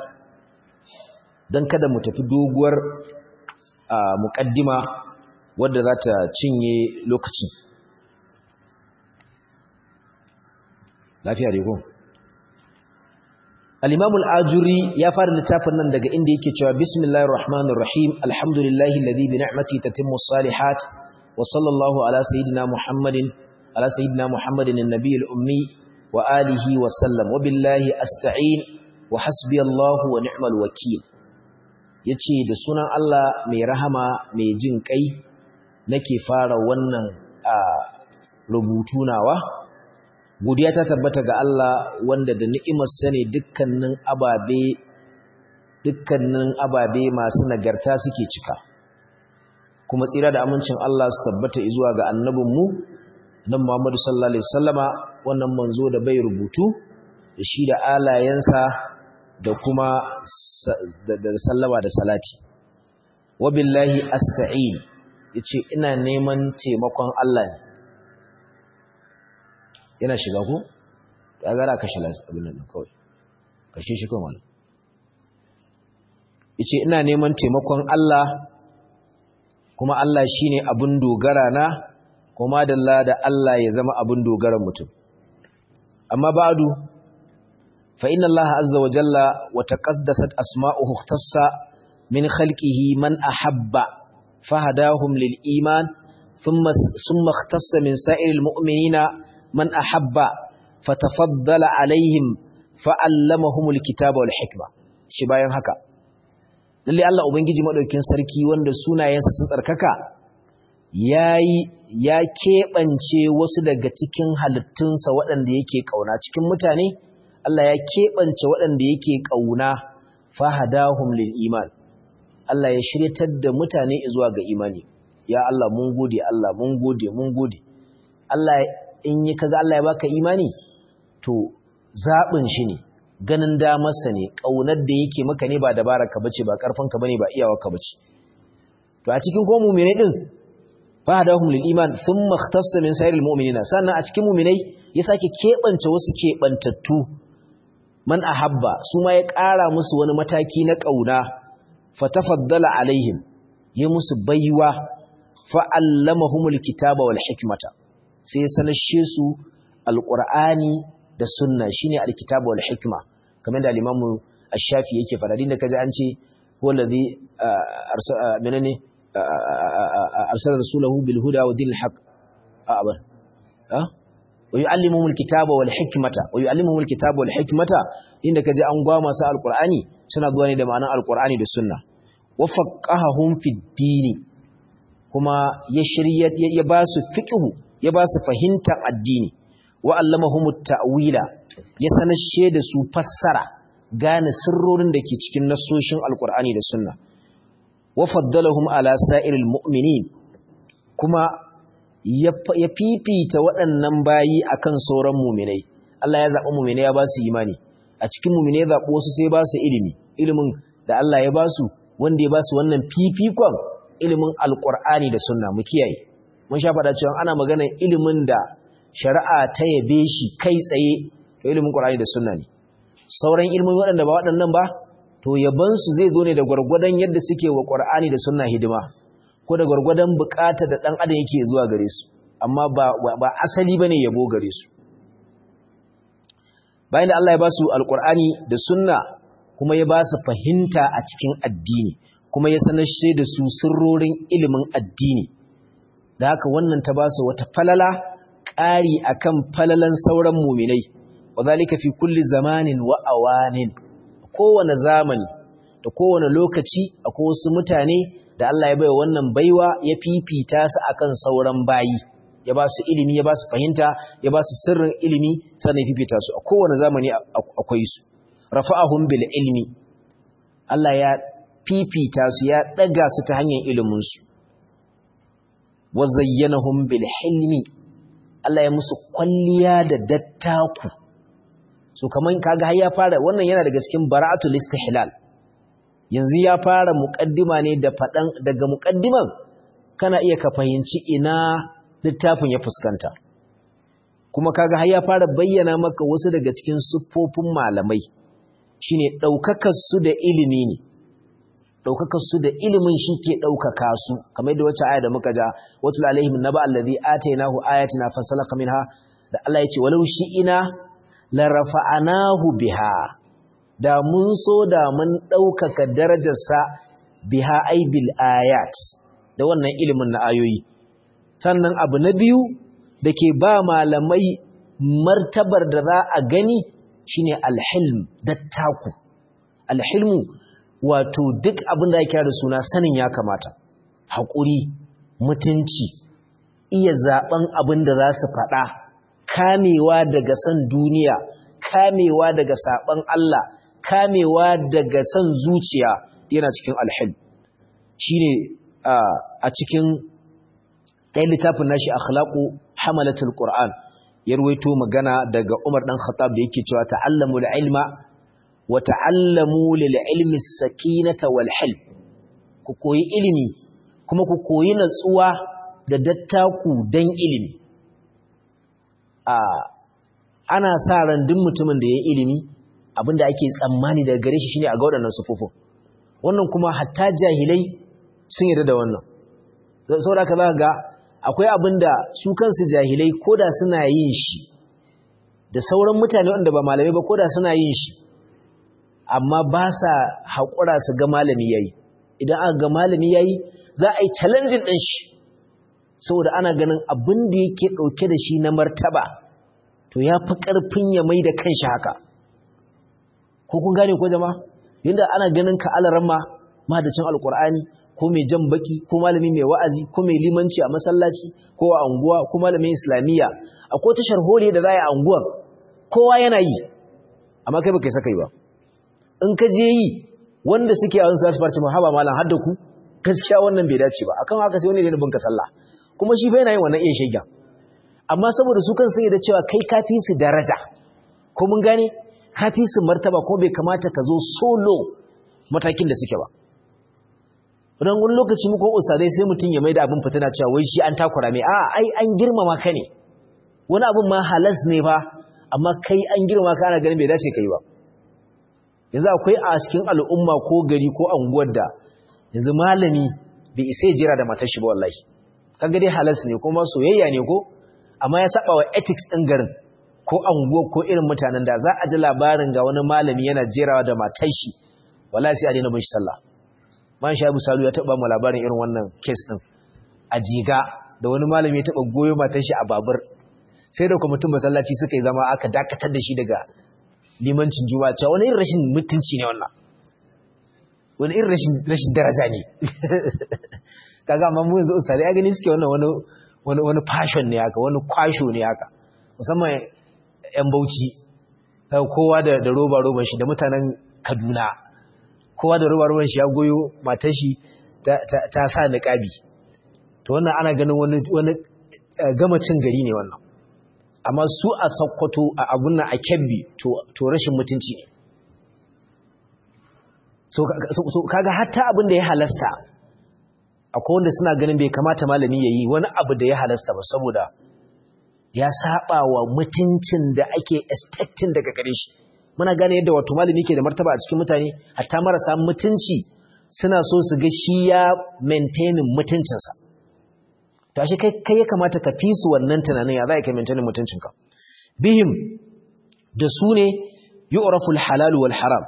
don kada mu tafi doguwar muƙaddima wadda za ta cinye lokaci lafiya da ko al-imam al-ajuri ya fara littafin nan daga inda yake cewa bismillahir rahmanir rahim alhamdulillahi alladhi bi ni'matihi tatimmu salihat wa sallallahu ala sayidina muhammadin ala sayidina muhammadin an-nabiyil ummi wa alihi wa sallam wa billahi asta'in wa hasbiyallahu wa ni'mal wakil yace da sunan Allah mai rahama mai jin kai nake fara wannan rubutu nawa godiya ta tabbata ga Allah wanda da ni'imar sa ne dukkanin ababe dukkanin ababe masu nagarta suke cika kuma tsira da amincin Allah su tabbata zuwa ga annabinmu nan Muhammadu sallallahu alaihi wasallama wannan manzo da bai rubutu da shi da alayensa da kuma da sallama da salati wabillahi asta'in yace ina neman taimakon Allah ne yana shiga ko ya gara kashe abin nan kawai kashe shi kawai wannan yace ina neman taimakon Allah kuma Allah shine abin dogara na kuma dalla da Allah ya zama abin dogaran mutum amma ba'du fa inna Allah azza wa jalla wa taqaddasat asma'uhu ikhtassa min khalqihi man ahabba fahadahum lil iman thumma thumma ikhtassa min sa'iril mu'minina man ahabba fatafaddala alaihim fa'allamahumul kitaba wal hikma shi bayan haka lalle Allah ubangiji madaukakin sarki wanda sunayensa sun tsarkaka yayi ya keɓance wasu daga cikin halittunsa waɗanda yake ƙauna cikin mutane Allah ya keɓance waɗanda yake ƙauna fahadahum lil iman Allah ya shiryatar da mutane zuwa ga imani ya Allah mun gode Allah mun gode mun gode Allah in yi kaga Allah ya baka imani to zaɓin shi ne ganin damarsa ne ƙaunar da yake maka ne ba dabararka bace ba ƙarfinka bane ba iyawarka bace to a cikin ko mu'minai din fahadahum lil iman thumma ikhtassa min sayril mu'minina sannan a cikin mu'minai ya sake kebance wasu kebantattu man ahabba su ma ya ƙara musu wani mataki na kauna fatafaddala alaihim ya musu baiwa fa'allamahumul kitaba wal hikmata sai sanashe su alqur'ani da sunna shine alkitaba wal hikma kamar da al-imamu ash-shafi yake fara din da kaji an ce wallazi arsala menene arsala rasulahu bil huda wa dinil haqq abar ha wa yuallimuhum alkitaba wal hikmata wa yuallimuhum alkitaba wal hikmata inda kaje an gwa masu alqur'ani suna zuwa ne da ma'anar alqur'ani da sunna wa faqahahum fid dini kuma ya shirya ya ba su fiqhu ya ba su fahimtar addini wa allamahum at-ta'wila ya sanashe da su fassara gane sirrorin da ke cikin nassoshin alqur'ani da sunna wa faddalahum ala sa'iril mu'minin kuma ya fifita waɗannan bayi akan sauran mu'minai Allah ya zaɓi mu'minai ya ba su imani a cikin mu'minai ya zaɓi wasu sai ba su ilimi ilimin da Allah ya ba su wanda ya ba su wannan fifikon ilimin alƙur'ani da sunna mu kiyaye mun sha faɗa cewa ana maganar ilimin da shari'a ta yabe shi kai tsaye to ilimin ƙur'ani da sunna ne sauran ilimin waɗanda ba waɗannan ba to yabansu zai zo ne da gwargwadon yadda suke wa ƙwar'ani da sunna hidima ko da gwargwadon bukata da ɗan adam yake zuwa gare su amma ba asali ba ne yabo gare su bayan da Allah ya ba su alƙwar'ani da sunna kuma ya ba su fahimta a cikin addini kuma ya sanar da su sirrorin ilimin addini da haka wannan ta ba su wata falala ƙari akan falalan sauran muminai wa zalika fi kulli zamanin wa awanin kowane zamani da kowane lokaci akwai wasu mutane da Allah ya baiwa wannan baiwa ya fifita su akan sauran bayi ya ba su ilimi ya ba su fahimta ya ba su sirrin ilimi sannan ya fifita su a kowane zamani akwai su rafa'ahum bil ilmi Allah ya fifita su ya daga su ta hanyar ilimin su wa zayyanahum bil hilmi Allah ya musu kwalliya da dattaku so kaman kaga har ya fara wannan yana daga cikin bara'atul istihlal yanzu ya fara muqaddima ne da fadan daga muqaddiman kana iya ka fahimci ina littafin ya fuskanta kuma kaga har ya fara bayyana maka wasu daga cikin siffofin malamai shine daukakar su da ilimi ne daukakar su da ilimin shi ke daukaka su kamar da wacce aya da muka ja watul alaihim naba allazi atainahu ayatina fasalaka minha da Allah ya ce walau shi ina larafa'anahu biha da mun so da mun ɗaukaka darajarsa biha aibil ayat da wannan ilimin na ayoyi sannan abu na biyu da ke ba malamai martabar da za a gani shine alhilm dattaku alhilmu wato duk abin da ya kira da suna sanin ya kamata haƙuri mutunci iya zaben abin da za su faɗa kamewa daga san duniya kamewa daga saban Allah kamewa daga san zuciya yana cikin alhil shine a cikin ɗayan littafin nashi akhlaqu hamalatul qur'an ya ruwaito magana daga Umar dan Khattab da yake cewa ta'allamu ilma wa ta'allamu lil ilmi sakinata wal hilm ku koyi ilimi kuma ku koyi natsuwa da dattaku dan ilimi a ana sa ran duk mutumin da ya ilimi abinda ake tsammani daga gare shi shine a ga waɗannan sufufin wannan kuma hatta jahilai sun yarda da wannan saboda ka za ga akwai abinda su kansu jahilai koda suna yin shi da sauran mutane wanda ba malamai ba koda suna yin shi amma ba sa haƙura su ga malami yayi idan aka ga malami yayi za a yi challenging ɗin shi saboda ana ganin abin da yake ɗauke da shi na martaba to ya fi ƙarfin ya mai da kanshi haka ko kun gane ko jama'a yadda ana ganin ka alaramma mahadacin alƙur'ani ko mai jan baki ko malami mai wa'azi ko mai limanci a masallaci ko a anguwa ko malamin islamiyya akwai ta sharholi da za a yi a anguwan kowa yana yi amma kai baka yi saka yi ba in ka je yi wanda suke a wasu zasu farci haba malam har da ku gaskiya wannan bai dace ba akan haka sai wani ne binka sallah kuma shi bai na yin wannan iya shegen amma saboda su kan sai da cewa kai kafi su daraja ko mun gane kafi su martaba ko bai kamata ka zo solo matakin da suke ba don wani lokaci muku usadai sai mutum ya mai da abin fitina cewa wai shi an takura mai a ai an girmama ka ne wani abin ma halas ne ba amma kai an girmama ka ana ganin bai dace kai ba yanzu akwai a cikin al'umma ko gari ko anguwar da yanzu malami bai isa ya jira da matar shi ba wallahi kaga dai halas ne kuma soyayya ne ko amma ya saba wa ethics din garin ko anguwa ko irin mutanen da za a ji labarin ga wani malami yana jerawa da matar shi wallahi sai a daina bin shi sallah man shaibu salu ya taba mu labarin irin wannan case din a jiga da wani malami ya taba goyo matar shi a babur sai da kwamitin masallaci suka yi zama aka dakatar da shi daga limancin juma'a cewa wani irin rashin mutunci ne wannan wani irin rashin rashin daraja ne kaga amma mu yanzu ustari ya gani suke wannan wani wani wani fashion ne haka wani kwasho ne haka musamman yan bauchi kowa da da roba roban shi da mutanen Kaduna kowa da roba roban shi ya goyo matar shi ta sa niqabi to wannan ana ganin wani wani gama cin gari ne wannan amma su a Sokoto a abun nan a Kebbi to rashin mutunci ne so kaga hatta abin da ya halasta akwai wanda suna ganin bai kamata malami ya yi wani abu da ya halasta ba saboda ya saba wa mutuncin da ake expecting daga gare shi muna gane yadda wato malami ke da martaba a cikin mutane hatta marasa mutunci suna so su ga shi ya maintaining mutuncinsa to ashe kai kai ya kamata ka fi su wannan tunanin ya za ka maintaining mutuncinka bihim da su ne yu'raful halal wal haram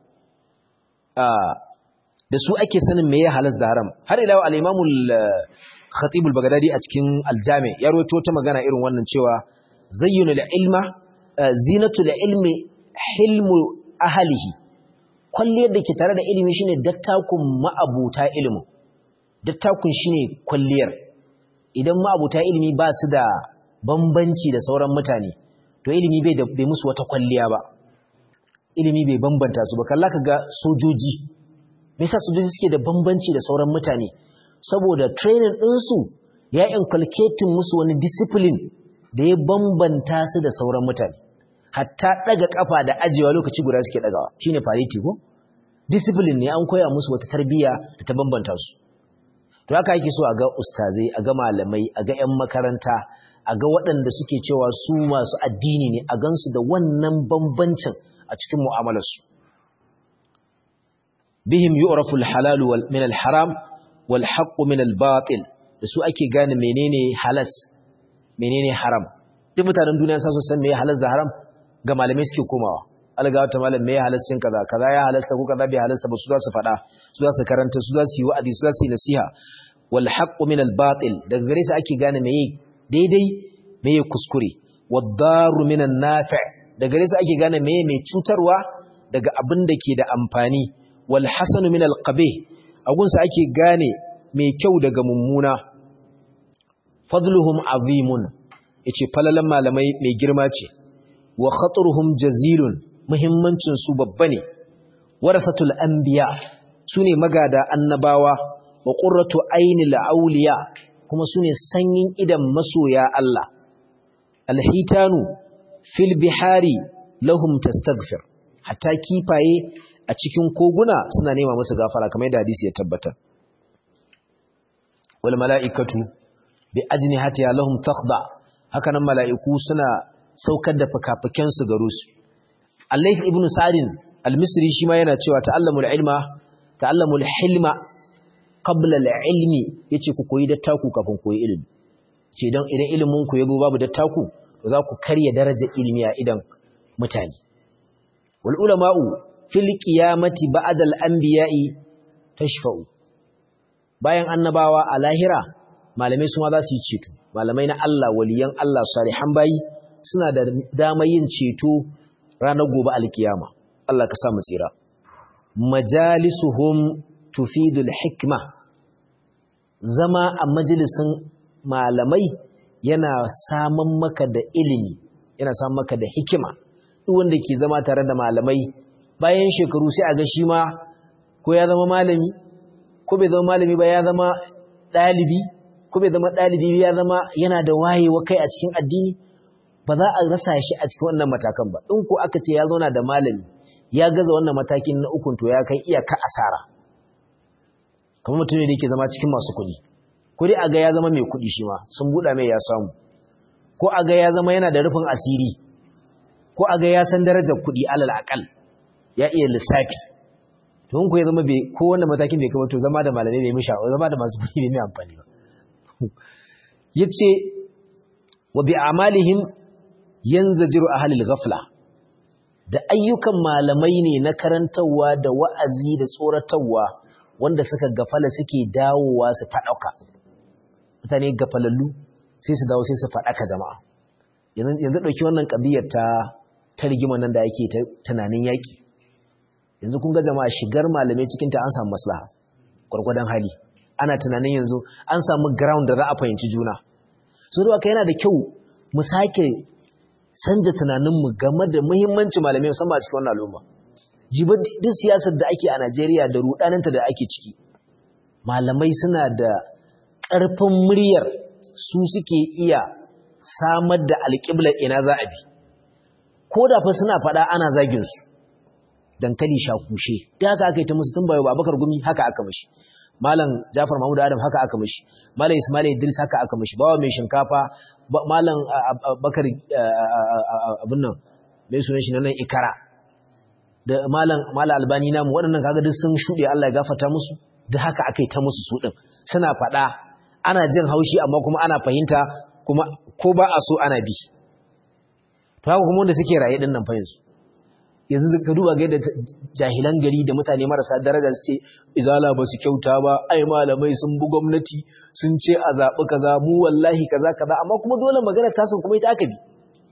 da su ake sanin me ya halas da haram har ila al-imam al-khatib al-baghdadi a cikin al-jami ya rawaito ta magana irin wannan cewa zayyinu al-ilma zinatu al-ilmi hilmu ahlihi kwalliyar da ke tare da ilimi shine dattakun ma'abuta ilimi dattakun shine kwalliyar idan ma'abuta ilimi ba su da bambanci da sauran mutane to ilimi bai da bai musu wata kwalliya ba ilimi bai bambanta su ba kalla kaga sojoji me yasa sojoji suke da bambanci da sauran mutane saboda training ɗinsu ya inculcating musu wani discipline da ya bambanta su da sauran mutane hatta daga kafa da ajewa lokaci guda suke dagawa shine parity ko discipline ne an koya musu wata tarbiyya da ta bambanta su to haka yake so a ga ustazai a ga malamai a ga 'yan makaranta a ga waɗanda suke cewa su masu addini ne a gansu da wannan bambancin a cikin mu'amalarsu bihim yu'rafu al-halal min al-haram wal haqq min al-batil da su ake gane menene halas menene haram duk mutanen duniya sa su san meye halas da haram ga malamai suke komawa alga wata malam meye halas cin kaza kaza ya halasta ko kaza bai halasta ba su za su faɗa su za su karanta su za su yi wa'azi su za su yi nasiha wal haqq min al-batil daga gare su ake gane meye daidai meye kuskure wad daru min an-nafi' daga gare su ake gane meye mai cutarwa daga abin da ke da amfani wal hasanu min al qabih agunsa ake gane mai kyau daga mummuna fadluhum azimun yace falalan malamai mai girma ce wa khataruhum jazilun muhimmancin su babba ne warasatul anbiya sune magada annabawa wa qurratu ainil awliya kuma sune sanyin idan masoya Allah alhitanu fil bihari lahum tastaghfir hatta kifaye a cikin koguna suna nema musu gafara kamar yadda hadisi ya tabbata wal mala'ikatu bi ajnihatiha lahum takhda haka nan mala'iku suna saukar da fakafaken su garo su Al-Layth ibn Sa'd al-Misri shi ma yana cewa ta'allamul ilma ta'allamul hilma qabla al-ilmi yace ku koyi dattaku kafin koyi ilimi ce dan idan ilimin ku yazo babu dattaku to za ku karya darajar ilimi a idan mutane wal ulama'u fil qiyamati ba'da al-anbiya'i tashfa'u bayan annabawa a lahira malamai su ma za su yi ceto malamai na Allah waliyan Allah salihan bayi suna da damar yin ceto ranar gobe alkiyama Allah ka sa mu tsira majalisuhum tufidul hikma zama a majalisin malamai yana saman maka da ilimi yana saman maka da hikima duk wanda ke zama tare da malamai bayan shekaru sai a ga shi ma ko ya zama malami ko bai zama malami ba ya zama ɗalibi ko bai zama ɗalibi ya zama yana da wayewa kai a cikin addini ba za a rasa shi a cikin wannan matakan ba in ko aka ce ya zauna da malami ya gaza wannan matakin na ukun to ya kai iyaka asara kamar mutum ne da yake zama cikin masu kuɗi ko dai a ga ya zama mai kuɗi shi ma sun buɗa mai ya samu ko a ga ya zama yana da rufin asiri ko a ga ya san darajar kuɗi alal akal ya iya lissafi to in ko ya zama bai ko wannan matakin bai kama to zama da malamai bai misha zama da masu kuɗi bai mai amfani ba yace wa bi amalihim yanzajiru ahlul ghafla da ayyukan malamai ne na karantawa da wa'azi da tsoratarwa wanda suka gafala suke dawowa su fadauka mutane gafalallu sai su dawo sai su fadaka jama'a yanzu yanzu dauki wannan kabiyar ta ta rigima nan da yake ta tunanin yaki yanzu kun ga jama'a shigar malamai cikin ta an samu maslaha gurgurdan hali ana tunanin yanzu an samu ground da za a fahimci juna so da yana da kyau mu sake canza tunaninmu game da muhimmanci malamai musamman a cikin wannan al'umma jibar duk siyasar da ake a Najeriya da rudaninta da ake ciki malamai suna da ƙarfin muryar su suke iya samar da alƙiblar ina za a bi ko da fa suna faɗa ana zagin su dankali shakushe da haka aka yi ta musu tun bayo Abubakar Gumi haka aka mishi Malam Jafar Mahmud Adam haka aka mishi Malam Ismail Idris haka aka mishi bawa mai shinkafa Malam Bakar abin nan mai sunan shi nan Ikara da Malam Malam Albani namu waɗannan kaga duk sun shuɗe Allah ya gafarta musu da haka aka yi ta musu su din suna faɗa ana jin haushi amma kuma ana fahimta kuma ko ba a so ana bi to haka kuma wanda suke raye din nan fa yanzu yanzu ka duba ga yadda jahilan gari da mutane marasa daraja su ce izala ba su kyauta ba ai malamai sun bi gwamnati sun ce a zaɓi kaza mu wallahi kaza kaza amma kuma dole magana ta sun kuma ita aka bi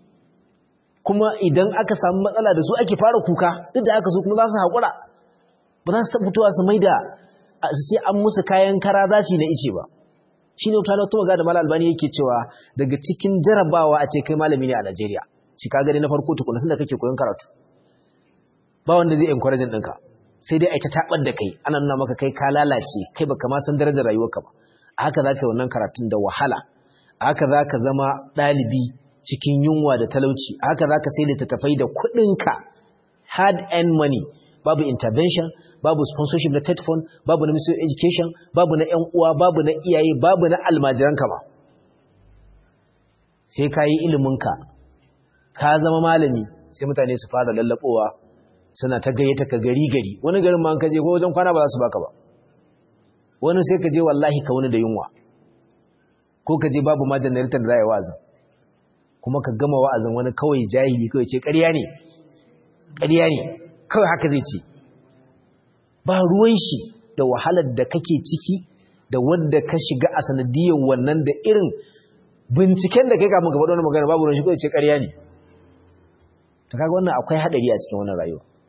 kuma idan aka samu matsala da su ake fara kuka duk da aka so kuma za su haƙura ba za su fitowa su mai da su ce an musu kayan kara za su yi na ice ba shi ne wata wata magana da malam albani yake cewa daga cikin jarabawa a ce kai malami ne a najeriya shi ka gani na farko tukuna sun da kake koyon karatu ba wanda zai encourage ɗinka sai dai aita taɓar da kai ana nuna maka kai ka lalace kai baka ma san darajar rayuwarka ba a haka za ka yi wannan karatun da wahala a haka za ka zama ɗalibi cikin yunwa da talauci a haka za ka sai littattafai da kuɗinka hard earned money babu intervention babu sponsorship na tetfon babu na ministry education babu na yan uwa babu na iyaye babu na almajiranka ba sai ka yi iliminka ka zama malami sai mutane su fara lallaɓowa suna ta gayyata ka gari gari wani garin ma ka je ko wajen kwana ba za su baka ba wani sai ka je wallahi ka wani da yunwa ko ka je babu ma janaritar da za a yi wa'azin kuma ka gama wa'azin wani kawai jahili kawai ce ƙarya ne ƙarya ne kawai haka zai ce ba ruwan shi da wahalar da kake ciki da wadda ka shiga a sanadiyar wannan da irin binciken da kai kafin ka faɗo wani magana babu ruwan shi kawai ce ƙarya ne ta kaga wannan akwai haɗari a cikin wannan rayuwa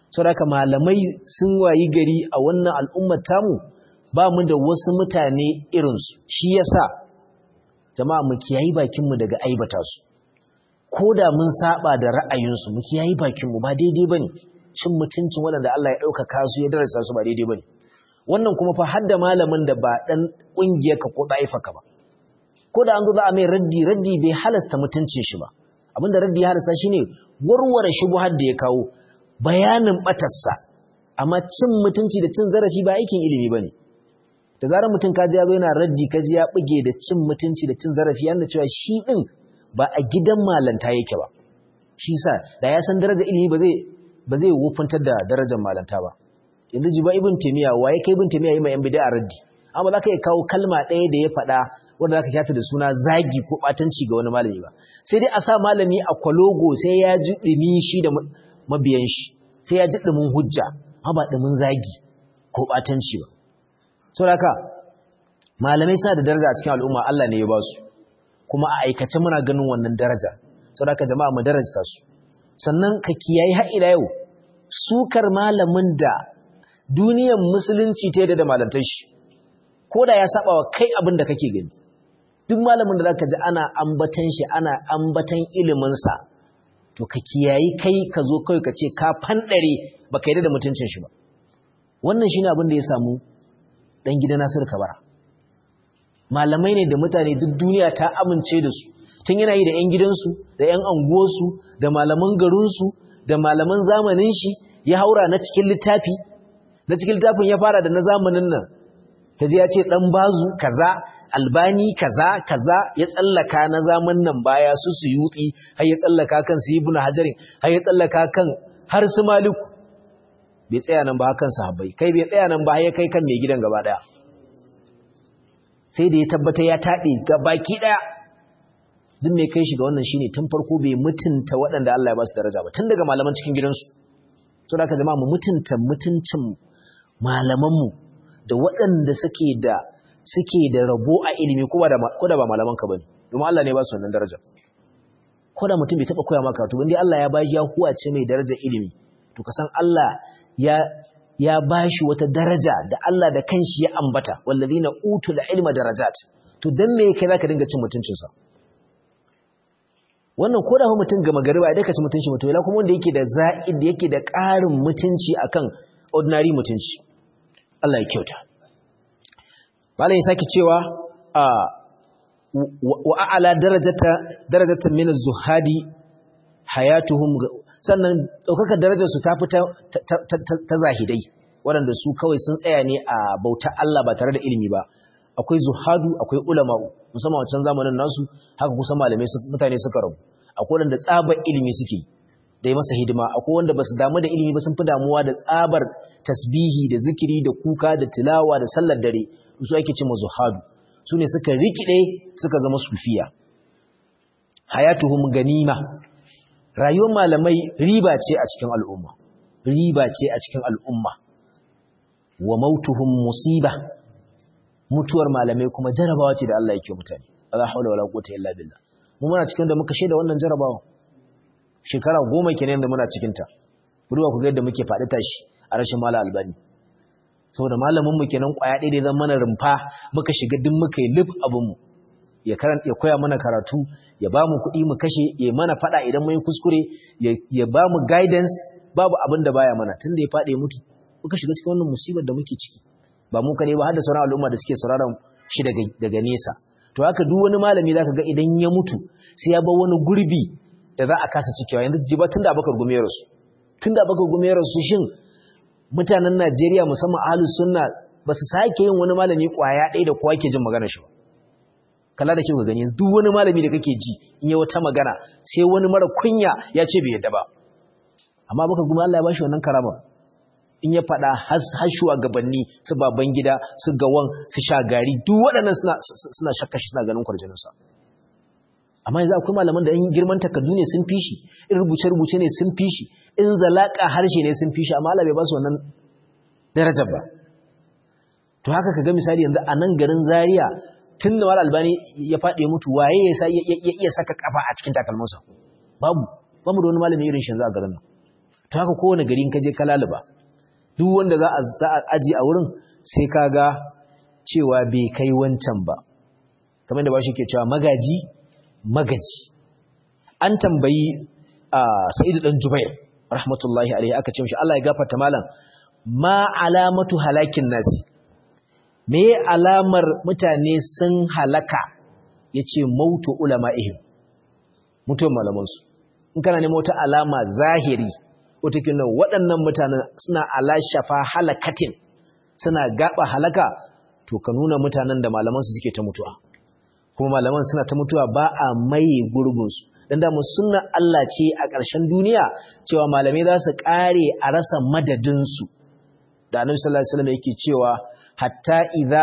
saboda malamai sun wayi gari a wannan al'ummar tamu ba mu da wasu mutane irinsu shi yasa jama'a mu kiyayi bakinmu daga aibata su ko da mun saba da ra'ayinsu mu kiyayi bakinmu ba daidai bane cin mutuncin waɗanda Allah ya ɗaukaka su ya darasa su ba daidai bane wannan kuma fa har da malamin da ba ɗan ƙungiyarka ko ɗaifaka ba ko da an zo za a mai raddi raddi bai halasta mutuncin shi ba abinda raddi ya halasta shine warware shubuhar da ya kawo bayanin batarsa amma cin mutunci da cin zarafi ba aikin ilimi bane da zarar mutum kaji ya zo yana raddi kaji ya buge da cin mutunci da cin zarafi yana cewa shi din ba a gidan malanta yake ba shi sa da ya san darajar ilimi ba zai ba zai wufuntar da darajar malanta ba yanzu jiba ibn taymiya waye kai ibn taymiya yi mai yan bid'a raddi amma za ka iya kawo kalma ɗaya da ya faɗa wanda za ka kyata da suna zagi ko ɓatanci ga wani malami ba sai dai a sa malami a kwalogo sai ya ji ɗumi shi da mabiyan shi sai ya ji ɗumin hujja amma ba ɗumin zagi ko ɓatanci ba so da haka malamai suna da daraja a cikin al'umma Allah ne ya ba su kuma a aikace muna ganin wannan daraja so da haka jama'a mu darajta su sannan ka kiyaye har ila yau sukar malamin da duniyar musulunci ta yadda da malantar shi ko da ya saba wa kai abin da kake gani duk malamin da zaka ji ana ambatan shi ana ambatan ilimin sa to ka kiyayi kai ka zo kai ka ce ka fandare baka yarda da mutuncin shi ba wannan shine abin da ya samu dan gidan Nasir Kabara malamai ne da mutane duk duniya ta amince da su tun yana yi da ƴan gidansu da ƴan anguwarsu da malaman garinsu da malaman zamanin shi ya haura na cikin littafi na cikin littafin ya fara da na zamanin nan kaji ya ce dan bazu kaza albani kaza kaza ya tsallaka na zaman nan baya su su yutsi har ya tsallaka kan su ibnu hajarin har ya tsallaka kan har su maliku bai tsaya nan ba kan sahabbai kai bai tsaya nan ba har ya kai kan mai gidan gaba daya sai da ya tabbata ya taɗe baki daya duk mai kai shi ga wannan shine tun farko bai mutunta waɗanda Allah ya ba su daraja ba tun daga malaman cikin gidansu to da ka jama'a mu mutunta mutuncin malamanmu da waɗanda suke da suke da rabo a ilimi ko da ba malaman ka bane domin Allah ne ba su wannan daraja ko da mutum bai taba koya maka to indai Allah ya bashi ya huwace mai daraja ilimi to ka san Allah ya ya bashi wata daraja da Allah da kanshi ya ambata wallazina utul ilma darajat to dan me kai zaka dinga cin mutuncin sa wannan ko da fa mutum ga magariba idan ka ci mutunci mutum ila kuma wanda yake da za'id yake da ƙarin mutunci akan ordinary mutunci Allah ya kyauta Malam ya sake cewa a wa a'ala darajata darajatan min az-zuhadi hayatuhum sannan daukaka darajar su ta fita ta zahidai waɗanda su kawai sun tsaya ne a bauta Allah ba tare da ilimi ba akwai zuhadu akwai ulama musamman wancan zamanin nasu haka kusan malamai mutane suka rabu akwai wanda tsabar ilimi suke da masa hidima akwai wanda basu damu da ilimi ba sun fi damuwa da tsabar tasbihi da zikiri da kuka da tilawa da sallar dare su ake ce zuhadu su ne suka rikide suka zama sufiya hayatuhum ganima rayuwar malamai riba ce a cikin al'umma riba ce a cikin al'umma wa mautuhum musiba mutuwar malamai kuma jarabawa ce da Allah yake mutane la haula wala quwwata illa billah mu muna cikin da muka shaida wannan jarabawa shekara goma kenan da muna cikin ta ruwa ku ga yadda muke faɗi tashi a rashin mala albani saboda malamin mu kenan kwaya ɗaya da zan mana rumfa muka shiga duk muka yi lif abin mu ya karanta ya koya mana karatu ya ba mu kuɗi mu kashe ya mana faɗa idan mun yi kuskure ya ba mu guidance babu abin da baya mana tunda ya faɗi ya mutu muka shiga cikin wannan musibar da muke ciki ba mu kare ba har da sauran al'umma da suke sauraron shi daga daga nesa to haka duk wani malami zaka ga idan ya mutu sai ya bar wani gurbi da za a kasa cikewa yanzu jiba tunda Abubakar Gumero su tunda Abubakar Gumero su shin mutanen Najeriya musamman ahlus sunna ba su sake yin wani malami kwaya ɗaya da kowa ke jin maganar shi ba kala da kyau ga gani duk wani malami da kake ji in yi wata magana sai wani mara kunya ya ce bai yadda ba amma baka gumi Allah ya bashi wannan karama in ya faɗa har shugabanni su baban gida su gawan su shagari duk waɗannan suna suna shakka shi suna ganin kwarjininsa amma yanzu akwai malaman da in girman takardu ne sun fi shi in rubuce-rubuce ne sun fi shi in zalaka harshe ne sun fi shi amma Allah bai ba su wannan darajar ba to haka kaga misali yanzu a nan garin Zaria tun da Mal Albani ya faɗi ya mutu waye ya iya saka kafa a cikin takalmansa babu bamu da wani malami irin shi yanzu a garin nan to haka kowane gari in ka je kalaliba duk wanda za a za a aji a wurin sai kaga cewa bai kai wancan ba kamar da ba shi ke cewa magaji magaji an tambayi a sa'idu dan jubair rahmatullahi alaihi aka ce mishi Allah ya gafarta malam ma alamatu halakin nasi me alamar mutane sun halaka yace mautu ulama'ihim mutuwar malamansu in kana nemo wata alama zahiri wata kin waɗannan mutanen suna ala shafa halakatin suna gaba halaka to ka nuna mutanen da malamansu suke ta mutuwa kuma malaman suna ta mutuwa ba a maye gurbinsu don damu suna Allah ce a ƙarshen duniya cewa malamai za su ƙare a rasa madadinsu da annabi sallallahu alaihi wasallam yake cewa hatta idza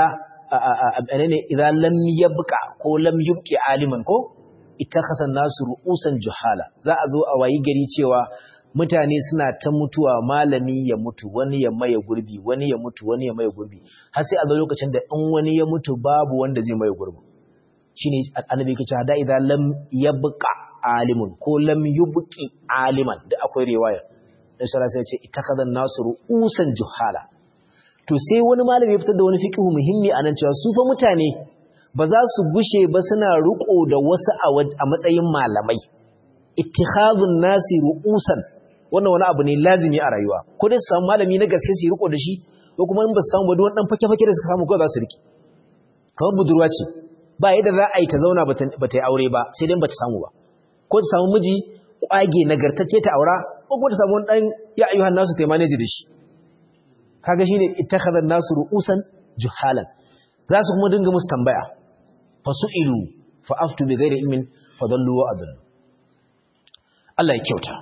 ne idza lam yabqa ko lam yubqi aliman ko ittakhasa nasu ru'usan juhala za a zo a wayi gari cewa mutane suna ta mutuwa malami ya mutu wani ya maye gurbi wani ya mutu wani ya maye gurbi har sai a zo lokacin da in wani ya mutu babu wanda zai maye gurbi shine annabi yake cewa da idza lam yabqa alimun ko lam yubqi aliman da akwai riwaya dan shara sai ya ce ittakhadha nasu ru'usan juhala to sai wani malami ya fitar da wani fiqhu muhimmi anan cewa su fa mutane ba za su gushe ba suna riko da wasu a matsayin malamai ittikhadhun nasi ru'usan wannan wani abu ne lazimi a rayuwa ko dai su samu malami na gaske su riko da shi ko kuma in ba su samu ba duk dan fake-fake da suka samu ko za su riki kamar budurwa ce ba yadda za a yi ta zauna ba ta yi aure ba sai dai ba ta samu ba ko ta samu miji kwage nagartacce ta aura ko kuma ta samu wani dan ya ayyuhan nasu ta manage da shi kaga shine ittakhadhan nasu ru'usan juhalan za su kuma dinga musu tambaya fasu'ilu fa'aftu bi ghairi ilmin fadallu wa adallu Allah ya kyauta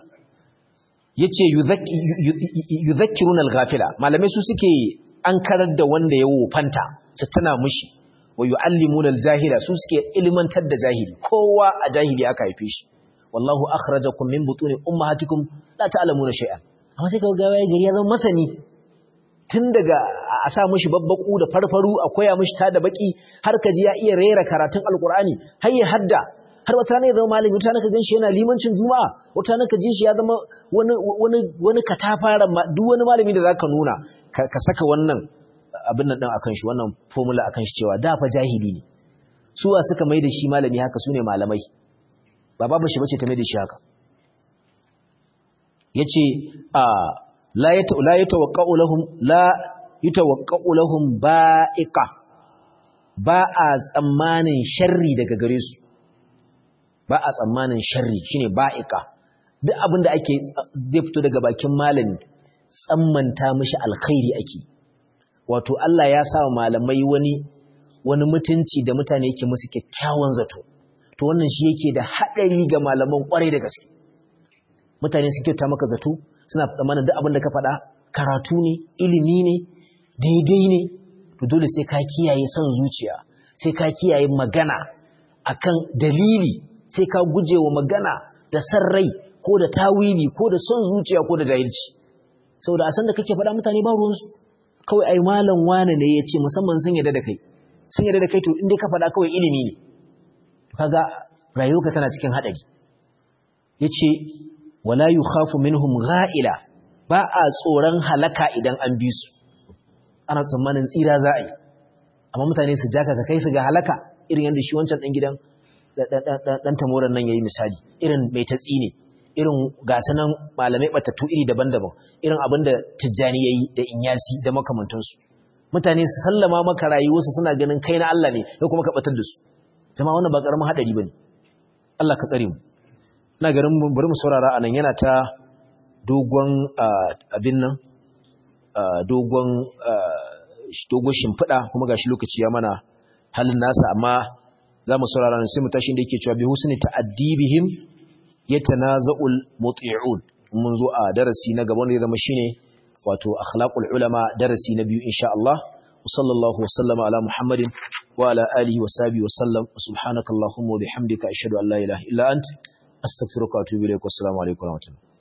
yace yudhakkiruna al-ghafila malamai su suke an karar da wanda ya wofanta su tana mushi wa yu'allimuna al-jahila su suke ilmantar da jahili kowa a jahili aka haife shi wallahu akhrajakum min butuni ummahatikum la ta'lamuna shay'an amma sai kaga gawaye gari ya zama masani tun daga a sa mishi babbaku da farfaru a koya mishi ta da baki har ka ji ya iya rera karatun alkur'ani har ya hadda har wata ne ya zama malami wata ka gan shi yana limancin juma'a wata ka ji shi ya zama wani wani wani katafaren duk wani malami da zaka nuna ka saka wannan abin nan din akan shi wannan formula akan shi cewa da fa jahili ne suwa suka mai da shi malami haka sune malamai ba babu shi bace ta mai da shi haka yace a la yatawaqqa'u lahum la yatawaqqa'u lahum ba'iqa ba a tsammanin sharri daga gare su ba a tsammanin sharri shine ba'iqa duk abinda ake zai fito daga bakin malami tsammanta mishi alkhairi ake wato Allah ya sa malamai wani wani mutunci da mutane yake musu kyakkyawan zato to wannan shi yake da hadari ga malaman kwarai da gaske mutane su kyauta maka zato suna tsammanin duk abin da ka faɗa karatu ne ilimi ne daidai ne to dole sai ka kiyaye son zuciya sai ka kiyaye magana akan dalili sai ka guje wa magana da san rai ko da tawili ko da son zuciya ko da jahilci saboda a san da kake faɗa mutane ba ruwansu kawai ai malam wane ne ya ce musamman sun yarda da kai sun yarda da kai to in dai ka faɗa kawai ilimi ne kaga rayuwarka tana cikin haɗari yace wala yukhafu minhum gha'ila ba a tsoron halaka idan an bi su ana tsammanin tsira za a yi amma mutane su jaka ka kai su ga halaka irin yadda shi wancan dan gidan dan tamoran nan yayi misali irin mai tatsi ne irin gasanan malamai batattu iri daban-daban irin abinda tijjani yayi da inyasi da makamantansu mutane su sallama maka rayuwarsu suna ganin kai na Allah ne ko kuma ka batar da su jama'a wannan ba karamin hadari bane Allah ka tsare mu ina garin bari mu saurara anan yana ta dogon abin nan dogon dogon shimfiɗa kuma gashi lokaci ya mana halin nasa amma za mu saurara nan sai mu tashi da yake cewa bi husni ta'addibihim yatanaza'ul muti'un mun zo a darasi na gaban da ya zama shine wato akhlaqul ulama darasi na biyu insha Allah wa sallallahu wa sallama ala muhammadin wa ala alihi wa sahbihi wa sallam subhanakallahumma wa bihamdika ashhadu an la ilaha illa anta astaghfiruka wa atubu ilaik wa assalamu alaikum wa rahmatullahi